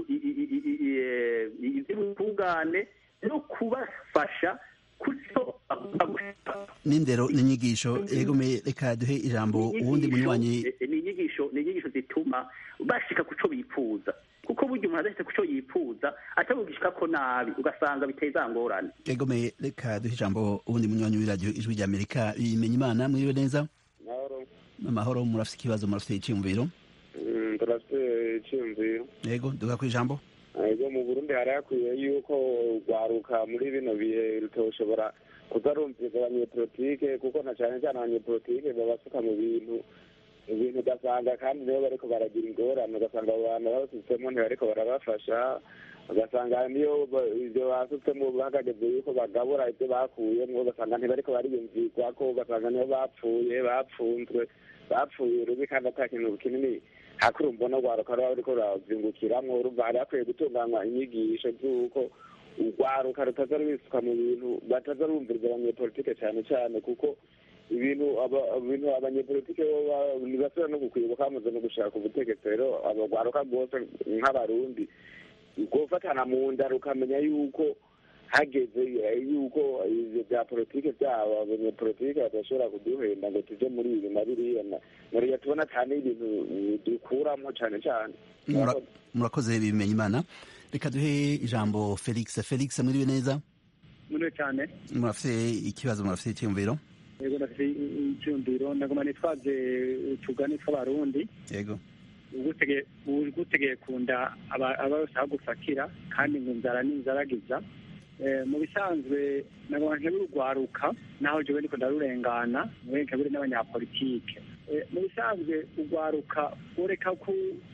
Speaker 4: iby'ubutungane no kubafasha kuco
Speaker 2: n'indero n'inyigisho egome reka duhe ijambo uwundi munywanyi
Speaker 4: ni inyigisho ni inyigisho zituma bashika kuco bifuza kuko burya umuntu adafite kuco yifuza atabugishika ko nabi ugasanga biteza ngorane
Speaker 2: egome reka duhe ijambo uwundi munywanyi w'iradiyo ijwi rya amerika bimenya imana mwiriwe neza amahoro murafite ikibazo murafite icyiyumviro
Speaker 8: turafite icyiyumviro
Speaker 2: yego duha ku ijambo
Speaker 8: ego mu burundi hari hakwiye yuko rwaruka muri bino bihe rutoshobora kuzarumviriza abanyepolitike kuko na cyane cyane abanyepolitike babasuka mu bintu ibintu ugasanga kandi nibo bariko baragira ingorane ugasanga abo bantu babasutsemo ntibariko barabafasha ugasanga niyo ibyo basutsemo bahagageze yuko bagabura ibyo bakuyemo ugasanga ntibariko bariyumvirwako ugasanga nibo bapfuye bapfunzwe bapfuye rubi kandi ata kintu kinini hakuri mbona rwaruka ruba ruriko rurazingukiramwo urumva hari hakwiye gutunganywa inyigisho z'uko urwaruka rutaza rubisuka mu bintu bataza rumviriza abanyepolitike cyane cyane kuko ibintu ibintu abanyepolitike ntibasubira no gukwibuka bamaze no gushaka ubutegetsi rero abagwaruka rwose nk'abarundi gufatana mu nda rukamenya yuko hageze yuko ivyo bya politike byabo abanyepolitike badashobora kuduhenda ngo tuje muri ibi na biriya muriya tubona cyane ibintu dukuramo cyane cyane
Speaker 2: murakoze bimenya imana reka duhe ijambo felix felix muriwe neza
Speaker 6: muriwe cyane
Speaker 2: murafite ikibazo murafite icyiyumviro
Speaker 6: yego ndafite icyumviro ndagoma nitwaze utugani tw'abarundi
Speaker 2: yego
Speaker 6: ugutegeye kunda aba yose aho gufatira kandi ngo inzara n'inzaragiza mu bisanzwe nagoma nkebure urwaruka naho jewe ndiko ndarurengana mwe nkebure n'abanyapolitike mu bisanzwe urwaruka ureka ku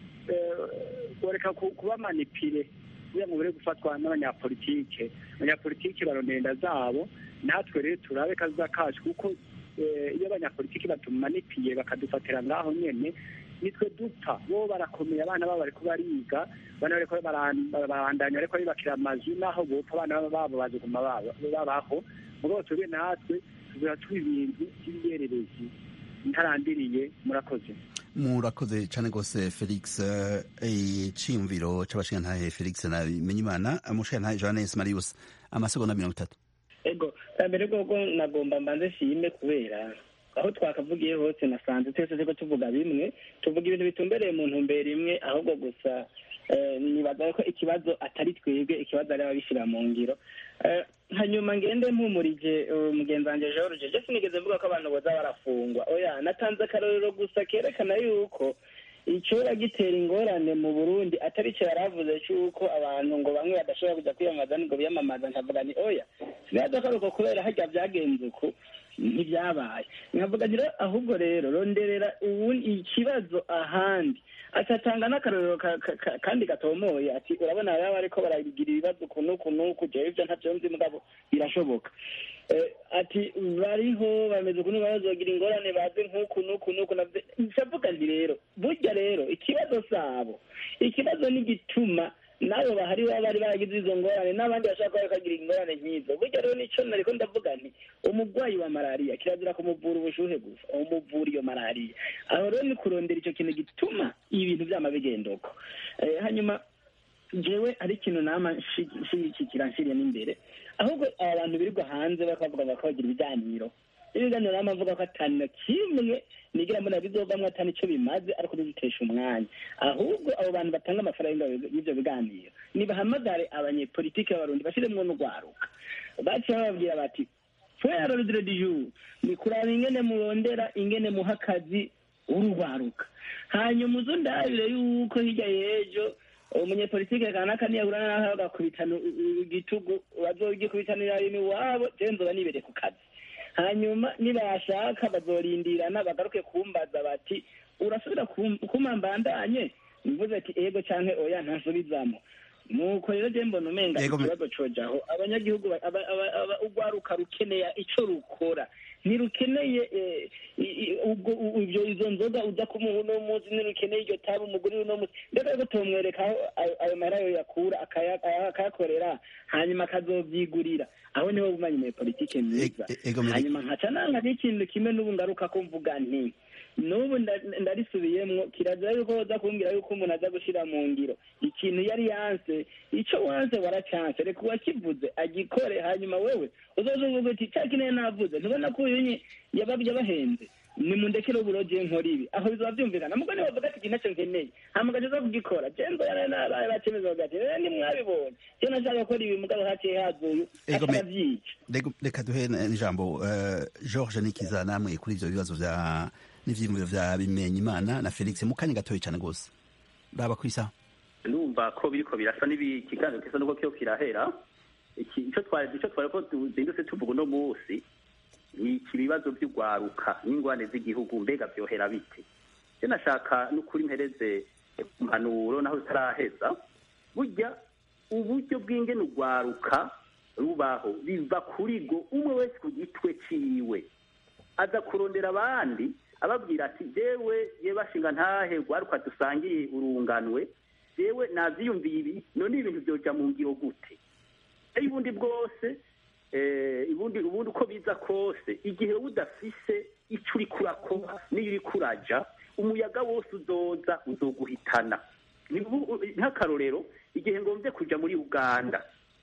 Speaker 6: ureka kuba manipire kugira ngo bure gufatwa n'abanyapolitike abanyapolitike barondera inda zabo natwe rero turabe kaza kacu kuko iyo abanyapolitiki batumanipiye bakadufatira ngaho nyene nitwe dupfa bo barakomeye abana babo bariko bariga abana bariko barandanya bariko bibakira amazu naho bopfa abana babo baziguma babaho mugabo twebwe natwe tuzora tuba ibintu by'ibiyererezi ntarandiriye murakoze
Speaker 2: murakoze cyane rwose felix iciyumviro c'abashingantahe felix na bimenyimana umushingantahe johannes marius amasegonda mirongo itatu
Speaker 3: ego mbere bwoko nagomba mbanze shime kubera aho twakavugiye hose nasanze twese turiko tuvuga bimwe tuvuga ibintu bitumbereye mu ntumbero imwe ahubwo gusa nibaza ko ikibazo atari twebwe ikibazo ari ababishyira mu ngiro hanyuma ngende mpumurije mugenzi wanjye george je sinigeze mvuga ko abantu boza barafungwa oya natanze akarorero gusa kerekana yuko icyora gitera ingorane mu burundi atari cyo yaravuze cy'uko abantu ngo bamwe badashobora kujya kwiyamamaza ngo biyamamaza nkavuga ni oya sinaza ko ariko kubera hajya byagenze uku ntibyabaye nkavuga rero ahubwo rero ronderera ubundi ikibazo ahandi atatanga n'akarorero kandi gatomoye ati urabona baba bariko baragira ibibazo ukuntu ukuntu jewe ivyo ntavyo nzi mugabo birashoboka ati bariho bameze ukuntu bazogira ingorane baze nk'uku n'uku n'uku ncavuga nti rero burya rero ikibazo sabo ikibazo n'igituma nabo bahari baba bari baragize izo ngorane n'abandi bashaka kuba bakagira ingorane nk'izo burya rero nico nariko ndavuga nti umurwayi wa malariya kirazira kumuvura ubushuhe gusa umuvura iyo malariya aho rero ni kurondera ico kintu gituma ibintu vyama bigendoko hanyuma jewe ari ikintu nama nshigikira nshiriye n'imbere ahubwo aba bantu birirwa hanze bakavuga ngo bagira ibiganiro ibiganiro nama mvuga ko atani na kimwe nigira mbona bizovamwo atani ico bimaze ariko bizitesha umwanya ahubwo abo bantu batanga amafaranga y'ivyo biganiro nibahamagare abanyepolitike b'abarundi bashiremwo n'urwaruka baciye bababwira bati fera rodire du jour ni kuraba ingene murondera ingene muha akazi urugwaruka hanyuma uzo ndabire yuko hirya y'ejo umunyepolitike kanaka niyahura naho bagakubitana igitugu bazogikubitanira rimwe iwabo jewe nzoba nibereye ku kazi hanyuma nibashaka bazorindirana bagaruke kumbaza bati urasubira kuma mbandanye mvuze ati ego canke oya ntasubizamo nuko rero je mbona umenga ikibazo cojaho abanyagihugu urwaruka rukeneye ico rukora ntirukeneye ibyo izo nzoga uza kumuha uno munsi ntirukeneye iryo tabi umugore uno munsi mbega rero tumwereka aho ayo mahera yo yakura akayakorera hanyuma akazovyigurira aho niho bumanyi muri politike myiza hanyuma nkaca nanga n'ikintu kimwe n'ubu ngaruka ko mvuga nti n'ubu ndarisubiyemwo kirazira yuko woza kumbwira yuko umuntu aza gushira mu ngiro ikintu yari yanse ico wanse waracanse reka uwakivuze agikore hanyuma wewe uzoza uvuga uti ca kineye navuze ntubona ko uyu yabahenze nimundekere uburoje nkora ibi aho bizoba vyumvikana mugo niwe bavuga ati iki ntaco nkeneye hama ugaca kugikora je nzoyana nabaye bacemeza bagati rero nimwabibonye je nashaka gukora ibi mugabo haciye haza uyu akabavyica
Speaker 2: reka duhe n'ijambo george nikiza namwe kuri ivyo bibazo vya n'ivyiyumviro vya bimenya imana na felix mu kanya gatoya cane rwose raba ku isaha
Speaker 4: numva ko biriko birasa n'ikiganiro kisa nuko kiyo kirahera ico twari ico twari ko tuzindutse tuvuga uno munsi ni ibibazo by'urwaruka n'ingwane z'igihugu mbega vyohera bite je nashaka n'ukuri mpereze impanuro naho zitaraheza burya uburyo bw'ingene urwaruka rubaho biva kuri go umwe wese ku gitwe ciwe aza kurondera abandi ababwira ati jewe ye bashinga ntahe rwaruka dusangiye urunganwe jewe navyiyumviye ibi none ibintu vyoja mu ngiro gute ubundi bwose ubundi ubundi uko biza kose igihe udafise ico uriko urakora n'iyo uriko uraja umuyaga wose uzoza uzoguhitana nk'akarorero igihe ngomvye kuja muri uganda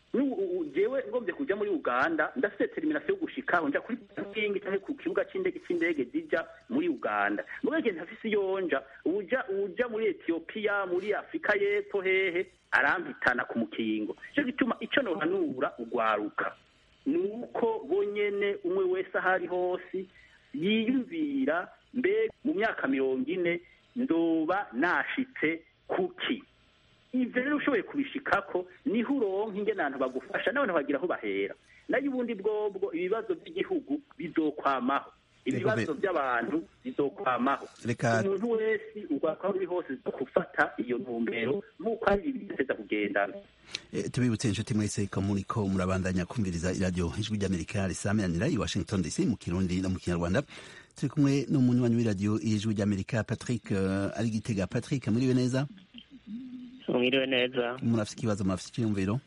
Speaker 4: jewe ngombye kuja muri uganda ndafite termination yo gushikaho nja kuri parking canke ku kibuga c'indege c'indege zija muri uganda mugabo ntafise iyo nja uja uja muri etiyopiya muri afurika y'epfo hehe arampitana ku mukingo ico gituma ico nohanura ugwaruka ni uko bonyene umwe wese aho ari hose yiyumvira mbe mu myaka mirongo ine ndoba nashitse kuki ivyo rero ushoboye kubishikako niho uronka ingene abantu bagufasha n'abantu bagira aho bahera nayo ubundi bwobwo ibibazo by'igihugu bizokwamaho ibibazo by'abantu bizokwamaho umuntu wese ugwako aho uri hose zo gufata iyo ntumbero nk'uko ari ibiteza kugendana
Speaker 2: tubibutse inshuti mwese ko muriko murabandanya kumviriza iradiyo ijwi ry'amerika risamiranira i washington dc mu kirundi no mu kinyarwanda turi kumwe n'umunywanyi w'iradiyo ijwi ry'amerika patrick ari gitega patrick muriwe neza
Speaker 9: mwiriwe neza
Speaker 2: murafite ikibazo murafite icyiyumviro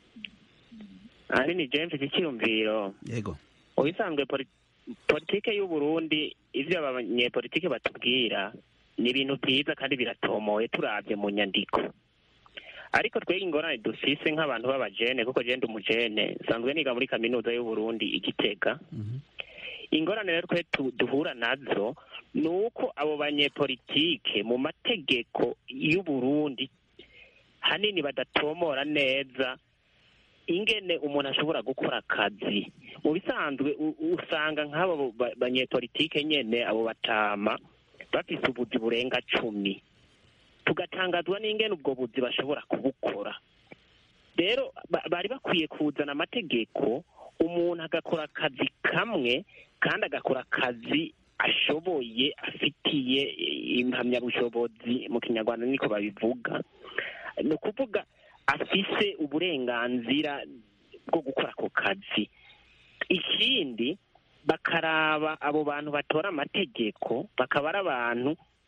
Speaker 9: ari ni james icyiyumviro
Speaker 2: yego
Speaker 9: ubisanzwe politike y'uburundi ivyo abanyepolitike batubwira ni ibintu byiza kandi biratomoye turabye mu nyandiko ariko twege ingorane dufise nk'abantu b'abajene kuko jende umujene nsanzwe niga muri kaminuza y'uburundi igitega ingorane rero twe duhura nazo ni uko abo banyepolitike mu mategeko y'uburundi hanini badatomora neza ingene umuntu ashobora gukora akazi mu bisanzwe usanga nk'abo banyepolitike nyene abo batama bafise ubuzi burenga cumi tugatangazwa n'ingene ubwo buzi bashobora kubukora rero bari bakwiye kuzana amategeko umuntu agakora akazi kamwe kandi agakora akazi ashoboye afitiye impamyabushobozi mu kinyarwanda niko babivuga ni ukuvuga afise uburenganzira bwo gukora ako kazi ikindi bakaraba abo bantu batora amategeko bakaba ari abantu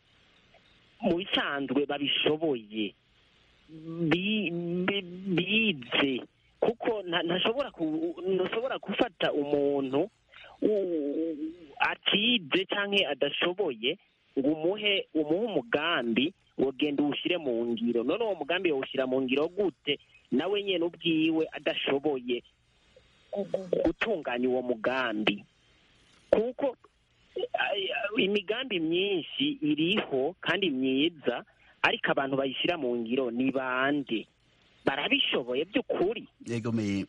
Speaker 9: mu bisanzwe babishoboye bize kuko ntashobora gufata umuntu atize cyangwa adashoboye ngo umuhe umuhe umugambi ngo genda uwushyire mu ngiro none uwo mugambi yawushyira mu ngiro gute nawe nyine ubwiwe adashoboye gutunganya uwo mugambi kuko imigambi myinshi iriho kandi myiza ariko abantu bayishyira mu ngiro ni bande barabishoboye by'ukuri
Speaker 2: yegomeye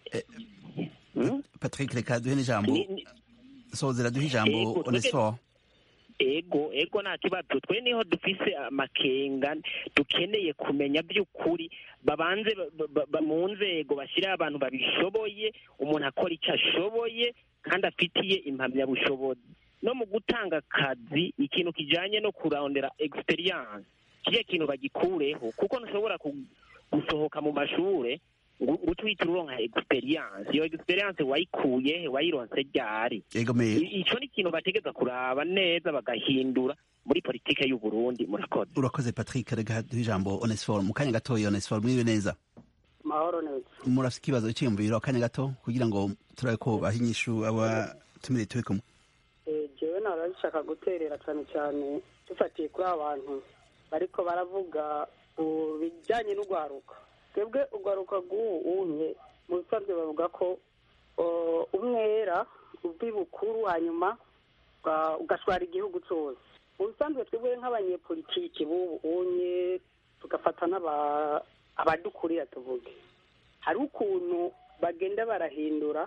Speaker 2: patrick reka duhe n'ijambo sozera duhe ijambo onesifo
Speaker 9: ego ego nta kibazo twe niho dufise amakenga dukeneye kumenya by'ukuri babanze mu nzego bashyiraho abantu babishoboye umuntu akora icyo ashoboye kandi afitiye impamyabushobozi no mu gutanga akazi ikintu kijyanye no kurondera egisperiyanse kiriya kintu bagikureho kuko ntushobora gusohoka mu mashuri ngo utwite uronka egisperiyanse iyo egisperiyanse wayikuye wayironse ryari icyo ni ikintu bategeza kuraba neza bagahindura muri politike y'u Burundi murakoze
Speaker 2: urakoze patrick reka duhe ijambo onesiforo mu kanya gatoya onesiforo mwiriwe neza
Speaker 6: mahoro neza
Speaker 2: murafite ikibazo cyiyumviro akanya gato kugira ngo turabe ko baha inyishu abatumire turi kumwe
Speaker 6: jewe narabishaka guterera cyane cyane dufatiye kuri aba bantu bariko baravuga ku bijyanye n'urwaruka twebwe urwaruka rw'ubu unye mu bisanzwe bavuga ko umwera uva bukuru hanyuma ugashwara igihugu cyose mu bisanzwe twebwe nk'abanyepolitiki b'ubu unye tugafata abadukurira tuvuge hari ukuntu bagenda barahindura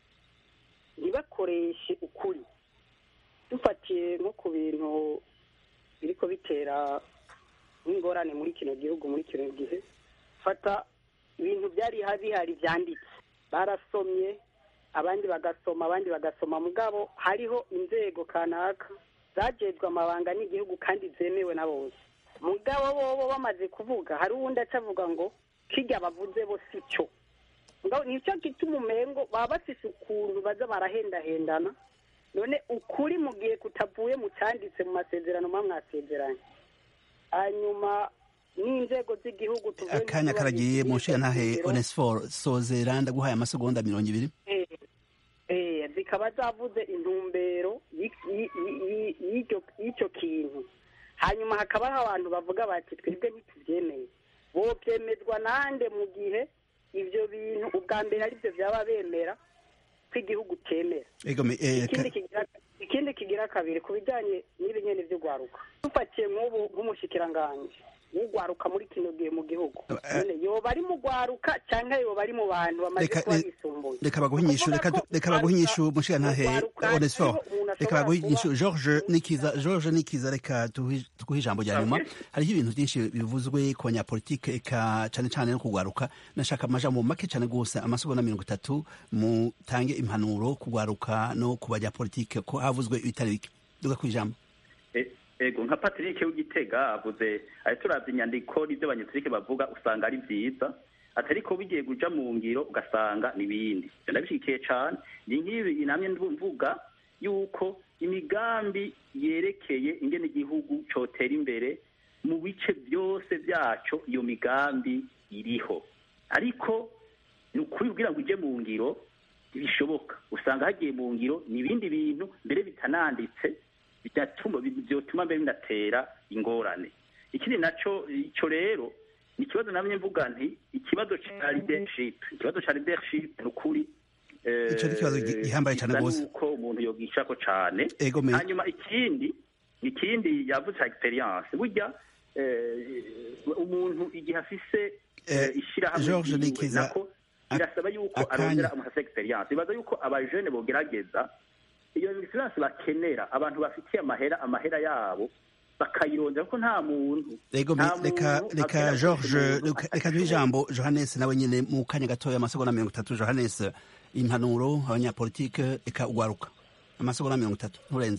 Speaker 6: ntibakoreshe ukuri dufatiye nko ku bintu biriko bitera nk'ingorane muri kino gihugu muri kino gihe fata ibintu byari bihari byanditse barasomye abandi bagasoma abandi bagasoma mugabo hariho inzego kanaka zajejwe amabanga n'igihugu kandi zemewe na bose mugabo bobo bamaze kuvuga hari uwundi aca avuga ngo kirya bavuze bo si cyo nicyo gituma umengo baba bafise ukuntu baza barahendahendana none ukuri mu gihe kutavuye mu cyanditse mu masezerano muba mwasezeranye hanyuma n'inzego z'igihugu tuvuye
Speaker 2: akanya karagiye mu nshingantahe onesiforo sozera ndaguhaye amasegonda mirongo ibiri
Speaker 6: zikaba zavuze intumbero y'icyo kintu hanyuma hakabaho abantu bavuga bati twebwe ntitubyemeye bobyemezwa nande mu gihe ivyo bintu ubwa mbere ari byo byaba bemera ko igihugu cyemera
Speaker 2: egome eh,
Speaker 6: ikindi
Speaker 2: ka-
Speaker 6: kigira ikindi kigira kabiri ku bijyanye n'ibi nyene vy'ugwaruka dufatiye nk'ubu nk'umushikiranganji w'ugwaruka muri kino gihe mu gihugu none yoba ari mu gwaruka canke yoba ari mu bantu bamaze
Speaker 2: Reka-
Speaker 6: kuba
Speaker 2: re-
Speaker 6: bisumbuye
Speaker 2: reka baguhe inyishu reka du- reka baguhe inyishu mushigantahe onesfor reka baguhe inyishu george nikiza george nikiza reka tuhe tuguhe ijambo rya nyuma hariho ibintu byinshi bivuzwe ku banyapolitike eka cane cane no kugwaruka nashaka amajambo make cane gose amasogo na mirongo itatu mutange impanuro kugwaruka no ku banyapolitike ko havuzwe ibitari bike duga ku ijambo
Speaker 4: E- ego nka patrick w'igitega avuze ari turavye inyandiko n'ivyo abanyepolitike bavuga usanga ari vyiza atari ko bigiye kuja mu ngiro ugasanga n'ibindi ivyo ndabishigikiye cane ni nk'ibi namye mvuga yuko imigambi yerekeye ingene igihugu cotera imbere mu bice byose vyaco iyo migambi iriho ariko ni ukuri kugira ngo ije mu ngiro ntibishoboka usanga hagiye mu ngiro ni ibindi bintu mbere bitananditse bidatuma byotuma mbere binatera ingorane ikindi naco ico rero ni ikibazo namye mvuga nti ikibazo ca leadership ikibazo ca leadership ni ukuri eh,
Speaker 2: Ico ni ikibazo gi- gihambaye cane
Speaker 4: bisa
Speaker 2: gose.
Speaker 4: nuko umuntu yogishako cane
Speaker 2: Ego me-
Speaker 4: hanyuma ikindi ikindi yavuze ca experience burya eh, umuntu igihe afise
Speaker 2: Eh,
Speaker 4: eh, ishirahamwe
Speaker 2: George
Speaker 4: ryiwe,
Speaker 2: Nikiza,
Speaker 4: nako birasaba yuko
Speaker 2: akanya.
Speaker 4: arondera amahasa experience bibaza yuko abajene bogerageza iyo experience bakenera abantu bafitiye amahera amahera yabo bakayirondera kuko nta muntu
Speaker 2: Ego me-
Speaker 4: nta
Speaker 2: reka
Speaker 4: muntu
Speaker 2: reka
Speaker 4: akenera
Speaker 2: George
Speaker 4: umuntu
Speaker 2: reka- reka duhe ijambo Johannes nawe nyene mu kanya gatoya amasegonda mirongo itatu Johannes impanuro abanyapolitike eka ugwaruka amasegonda mirongo itatu nturenze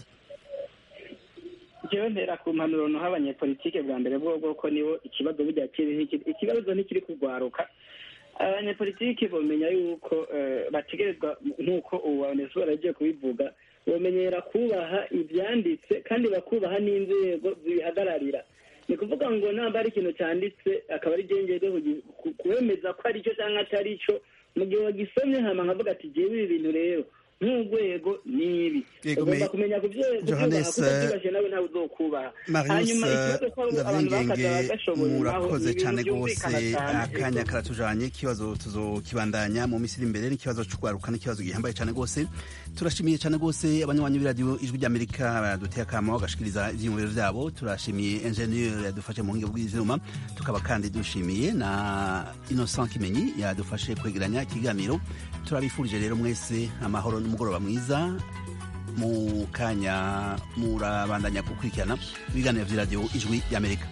Speaker 3: jewe ntera ku mpanuro noha abanyepolitike bwa mbere bwo ko nibo ikibazo burya kiriho iki- ikibazo ntikiri kugwaruka abanyepolitike bomenya yuko eh, bategerezwa nk'uko ubu abanyezuba yagiye kubivuga bomenyera kubaha ivyanditse kandi bakubaha n'inzego zibihagararira ni kuvuga ngo namba ari ikintu cyanditse akaba ari gengeze kuwemeza ko ari cyo cyangwa atari cyo mu gihe wagisomye hama nkavuga ati jewe ibi bintu rero nk'urwego ni ibi
Speaker 2: Yego,
Speaker 3: ugomba
Speaker 2: me-
Speaker 3: kumenya kubyubaha
Speaker 2: Johannes,
Speaker 3: kuko byubashye nawe ntawe uzokubaha
Speaker 2: Marius
Speaker 3: hanyuma ikibazo ko abantu bakaza
Speaker 2: Ndavyingenge
Speaker 3: bagashoboye naho
Speaker 2: murakoze
Speaker 3: ni
Speaker 2: cyane
Speaker 3: ibintu
Speaker 2: gose
Speaker 3: byumvikana cyane
Speaker 2: akanya karatujanye ikibazo tuzokibandanya mu minsi iri imbere n'ikibazo c'ugwaruka n'ikibazo gihambaye cyane gose turashimiye cyane gose abanywanyi b'iradiyo ijwi ry'amerika baduteye akamo bagashikiriza ivyiyumviro vyabo turashimiye ingenieur yadufashe mu buhinga bw'ivyuma tukaba kandi dushimiye na innocent kimenyi yadufashe kwegeranya ikiganiro turabifurije rero mwese amahoro n'umugoroba mwiza mu kanya murabandanya gukurikirana ibiganiro vy'iradiyo ijwi ry'amerika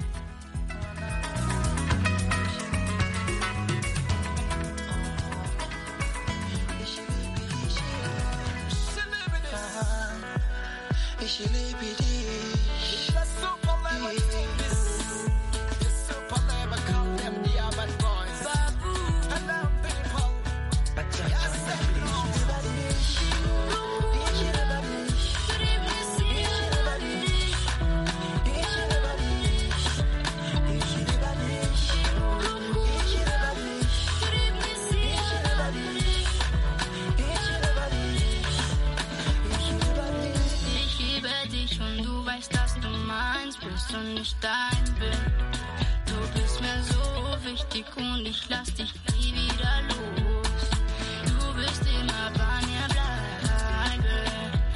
Speaker 10: Ich liebe dich und du weißt, dass du meins bist und ich dein bin. Du bist mir so wichtig und ich lass dich nie wieder los. Du wirst immer bei mir bleiben.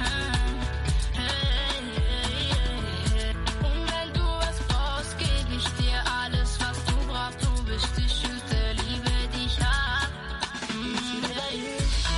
Speaker 10: Hey, hey, hey. Und wenn du was brauchst, geb ich dir alles, was du brauchst. Du bist die Schütte, liebe dich ab. Mm, hey.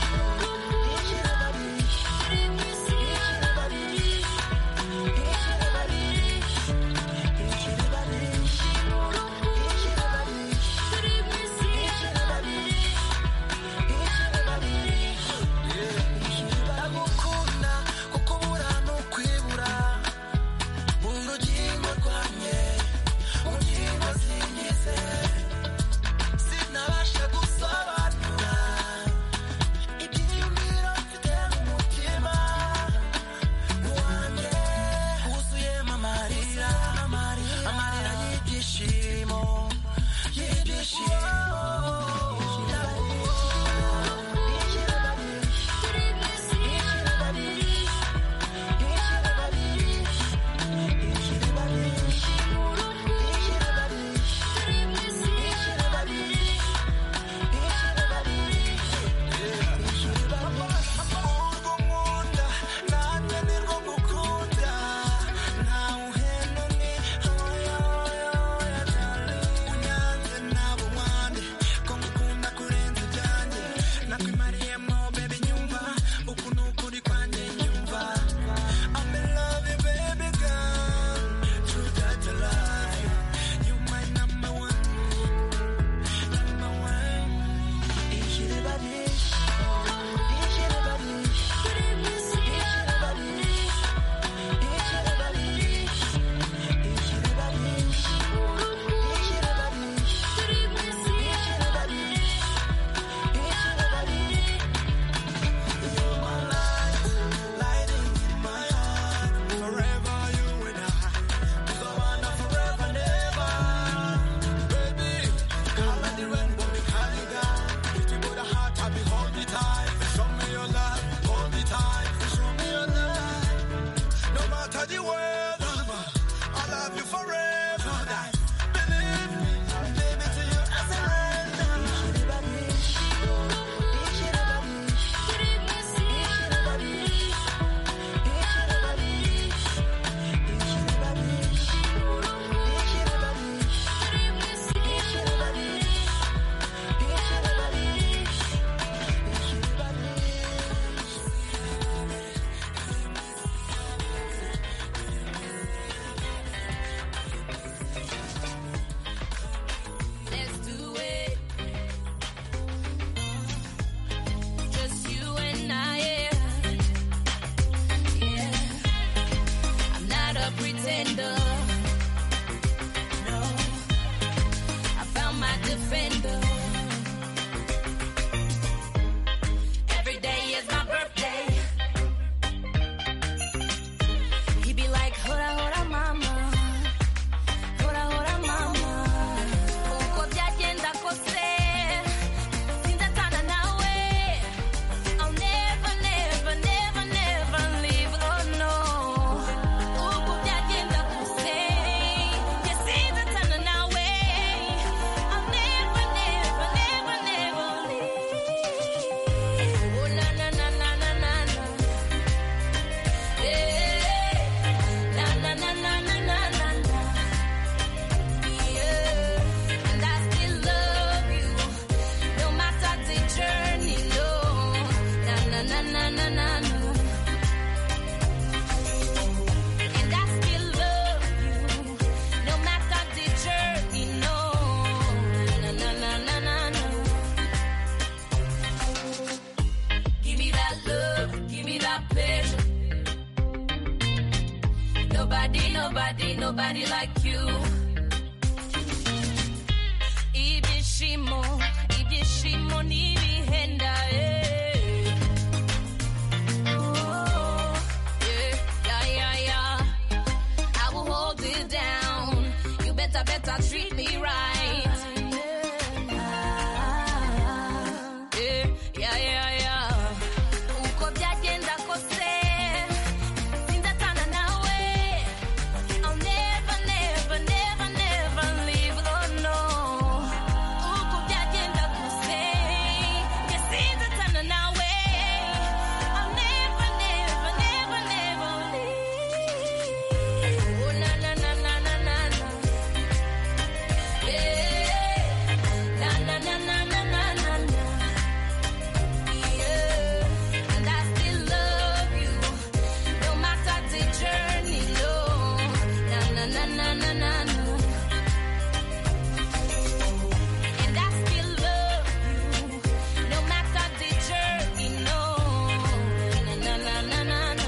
Speaker 11: ndagukunda kuko ubura n'ukwibura mu rugingo rwanjye mu ngingo zingize sinabasha gusobanura ibyiyumviro mfite mu mutima wanjye wuzuyemo amarira amarira y'ibyishimo y'ibyishimo
Speaker 12: nobody like you. Ibyishimo, ibyishimo n'ibihenda, eh. Oh, yeah, yeah, yeah, yeah. I will hold it down. You better, better treat me right. Yeah, yeah, yeah, yeah. Uko byagenda kose, sindatana nawe. I'll never, never, never, never leave, oh no. Uko byagenda kose, nge sindatana nawe. I'll never, never, never, never leave. Oh na na na na na na na. Yeah. Na na na na na na na na. Yeah. And I still love you, no matter the journey long. Na na na na na na na. And I still love you, no matter the journey long. Na na na na na na.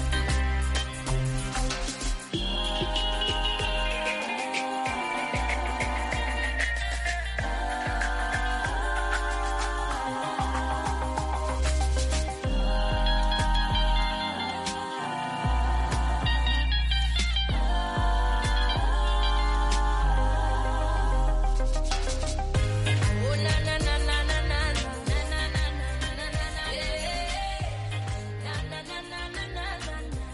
Speaker 12: Oh na na na na na na na na na na na na na yeah. Na na na na na na na na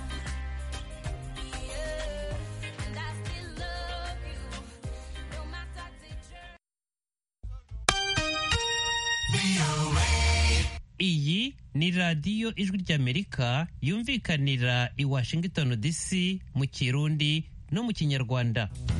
Speaker 12: yeah. And I still love you, no matter the journey.
Speaker 1: iyi ni radiyo ijwi ry'amerika yumvikanira i washington dc mu kirundi no mu kinyarwanda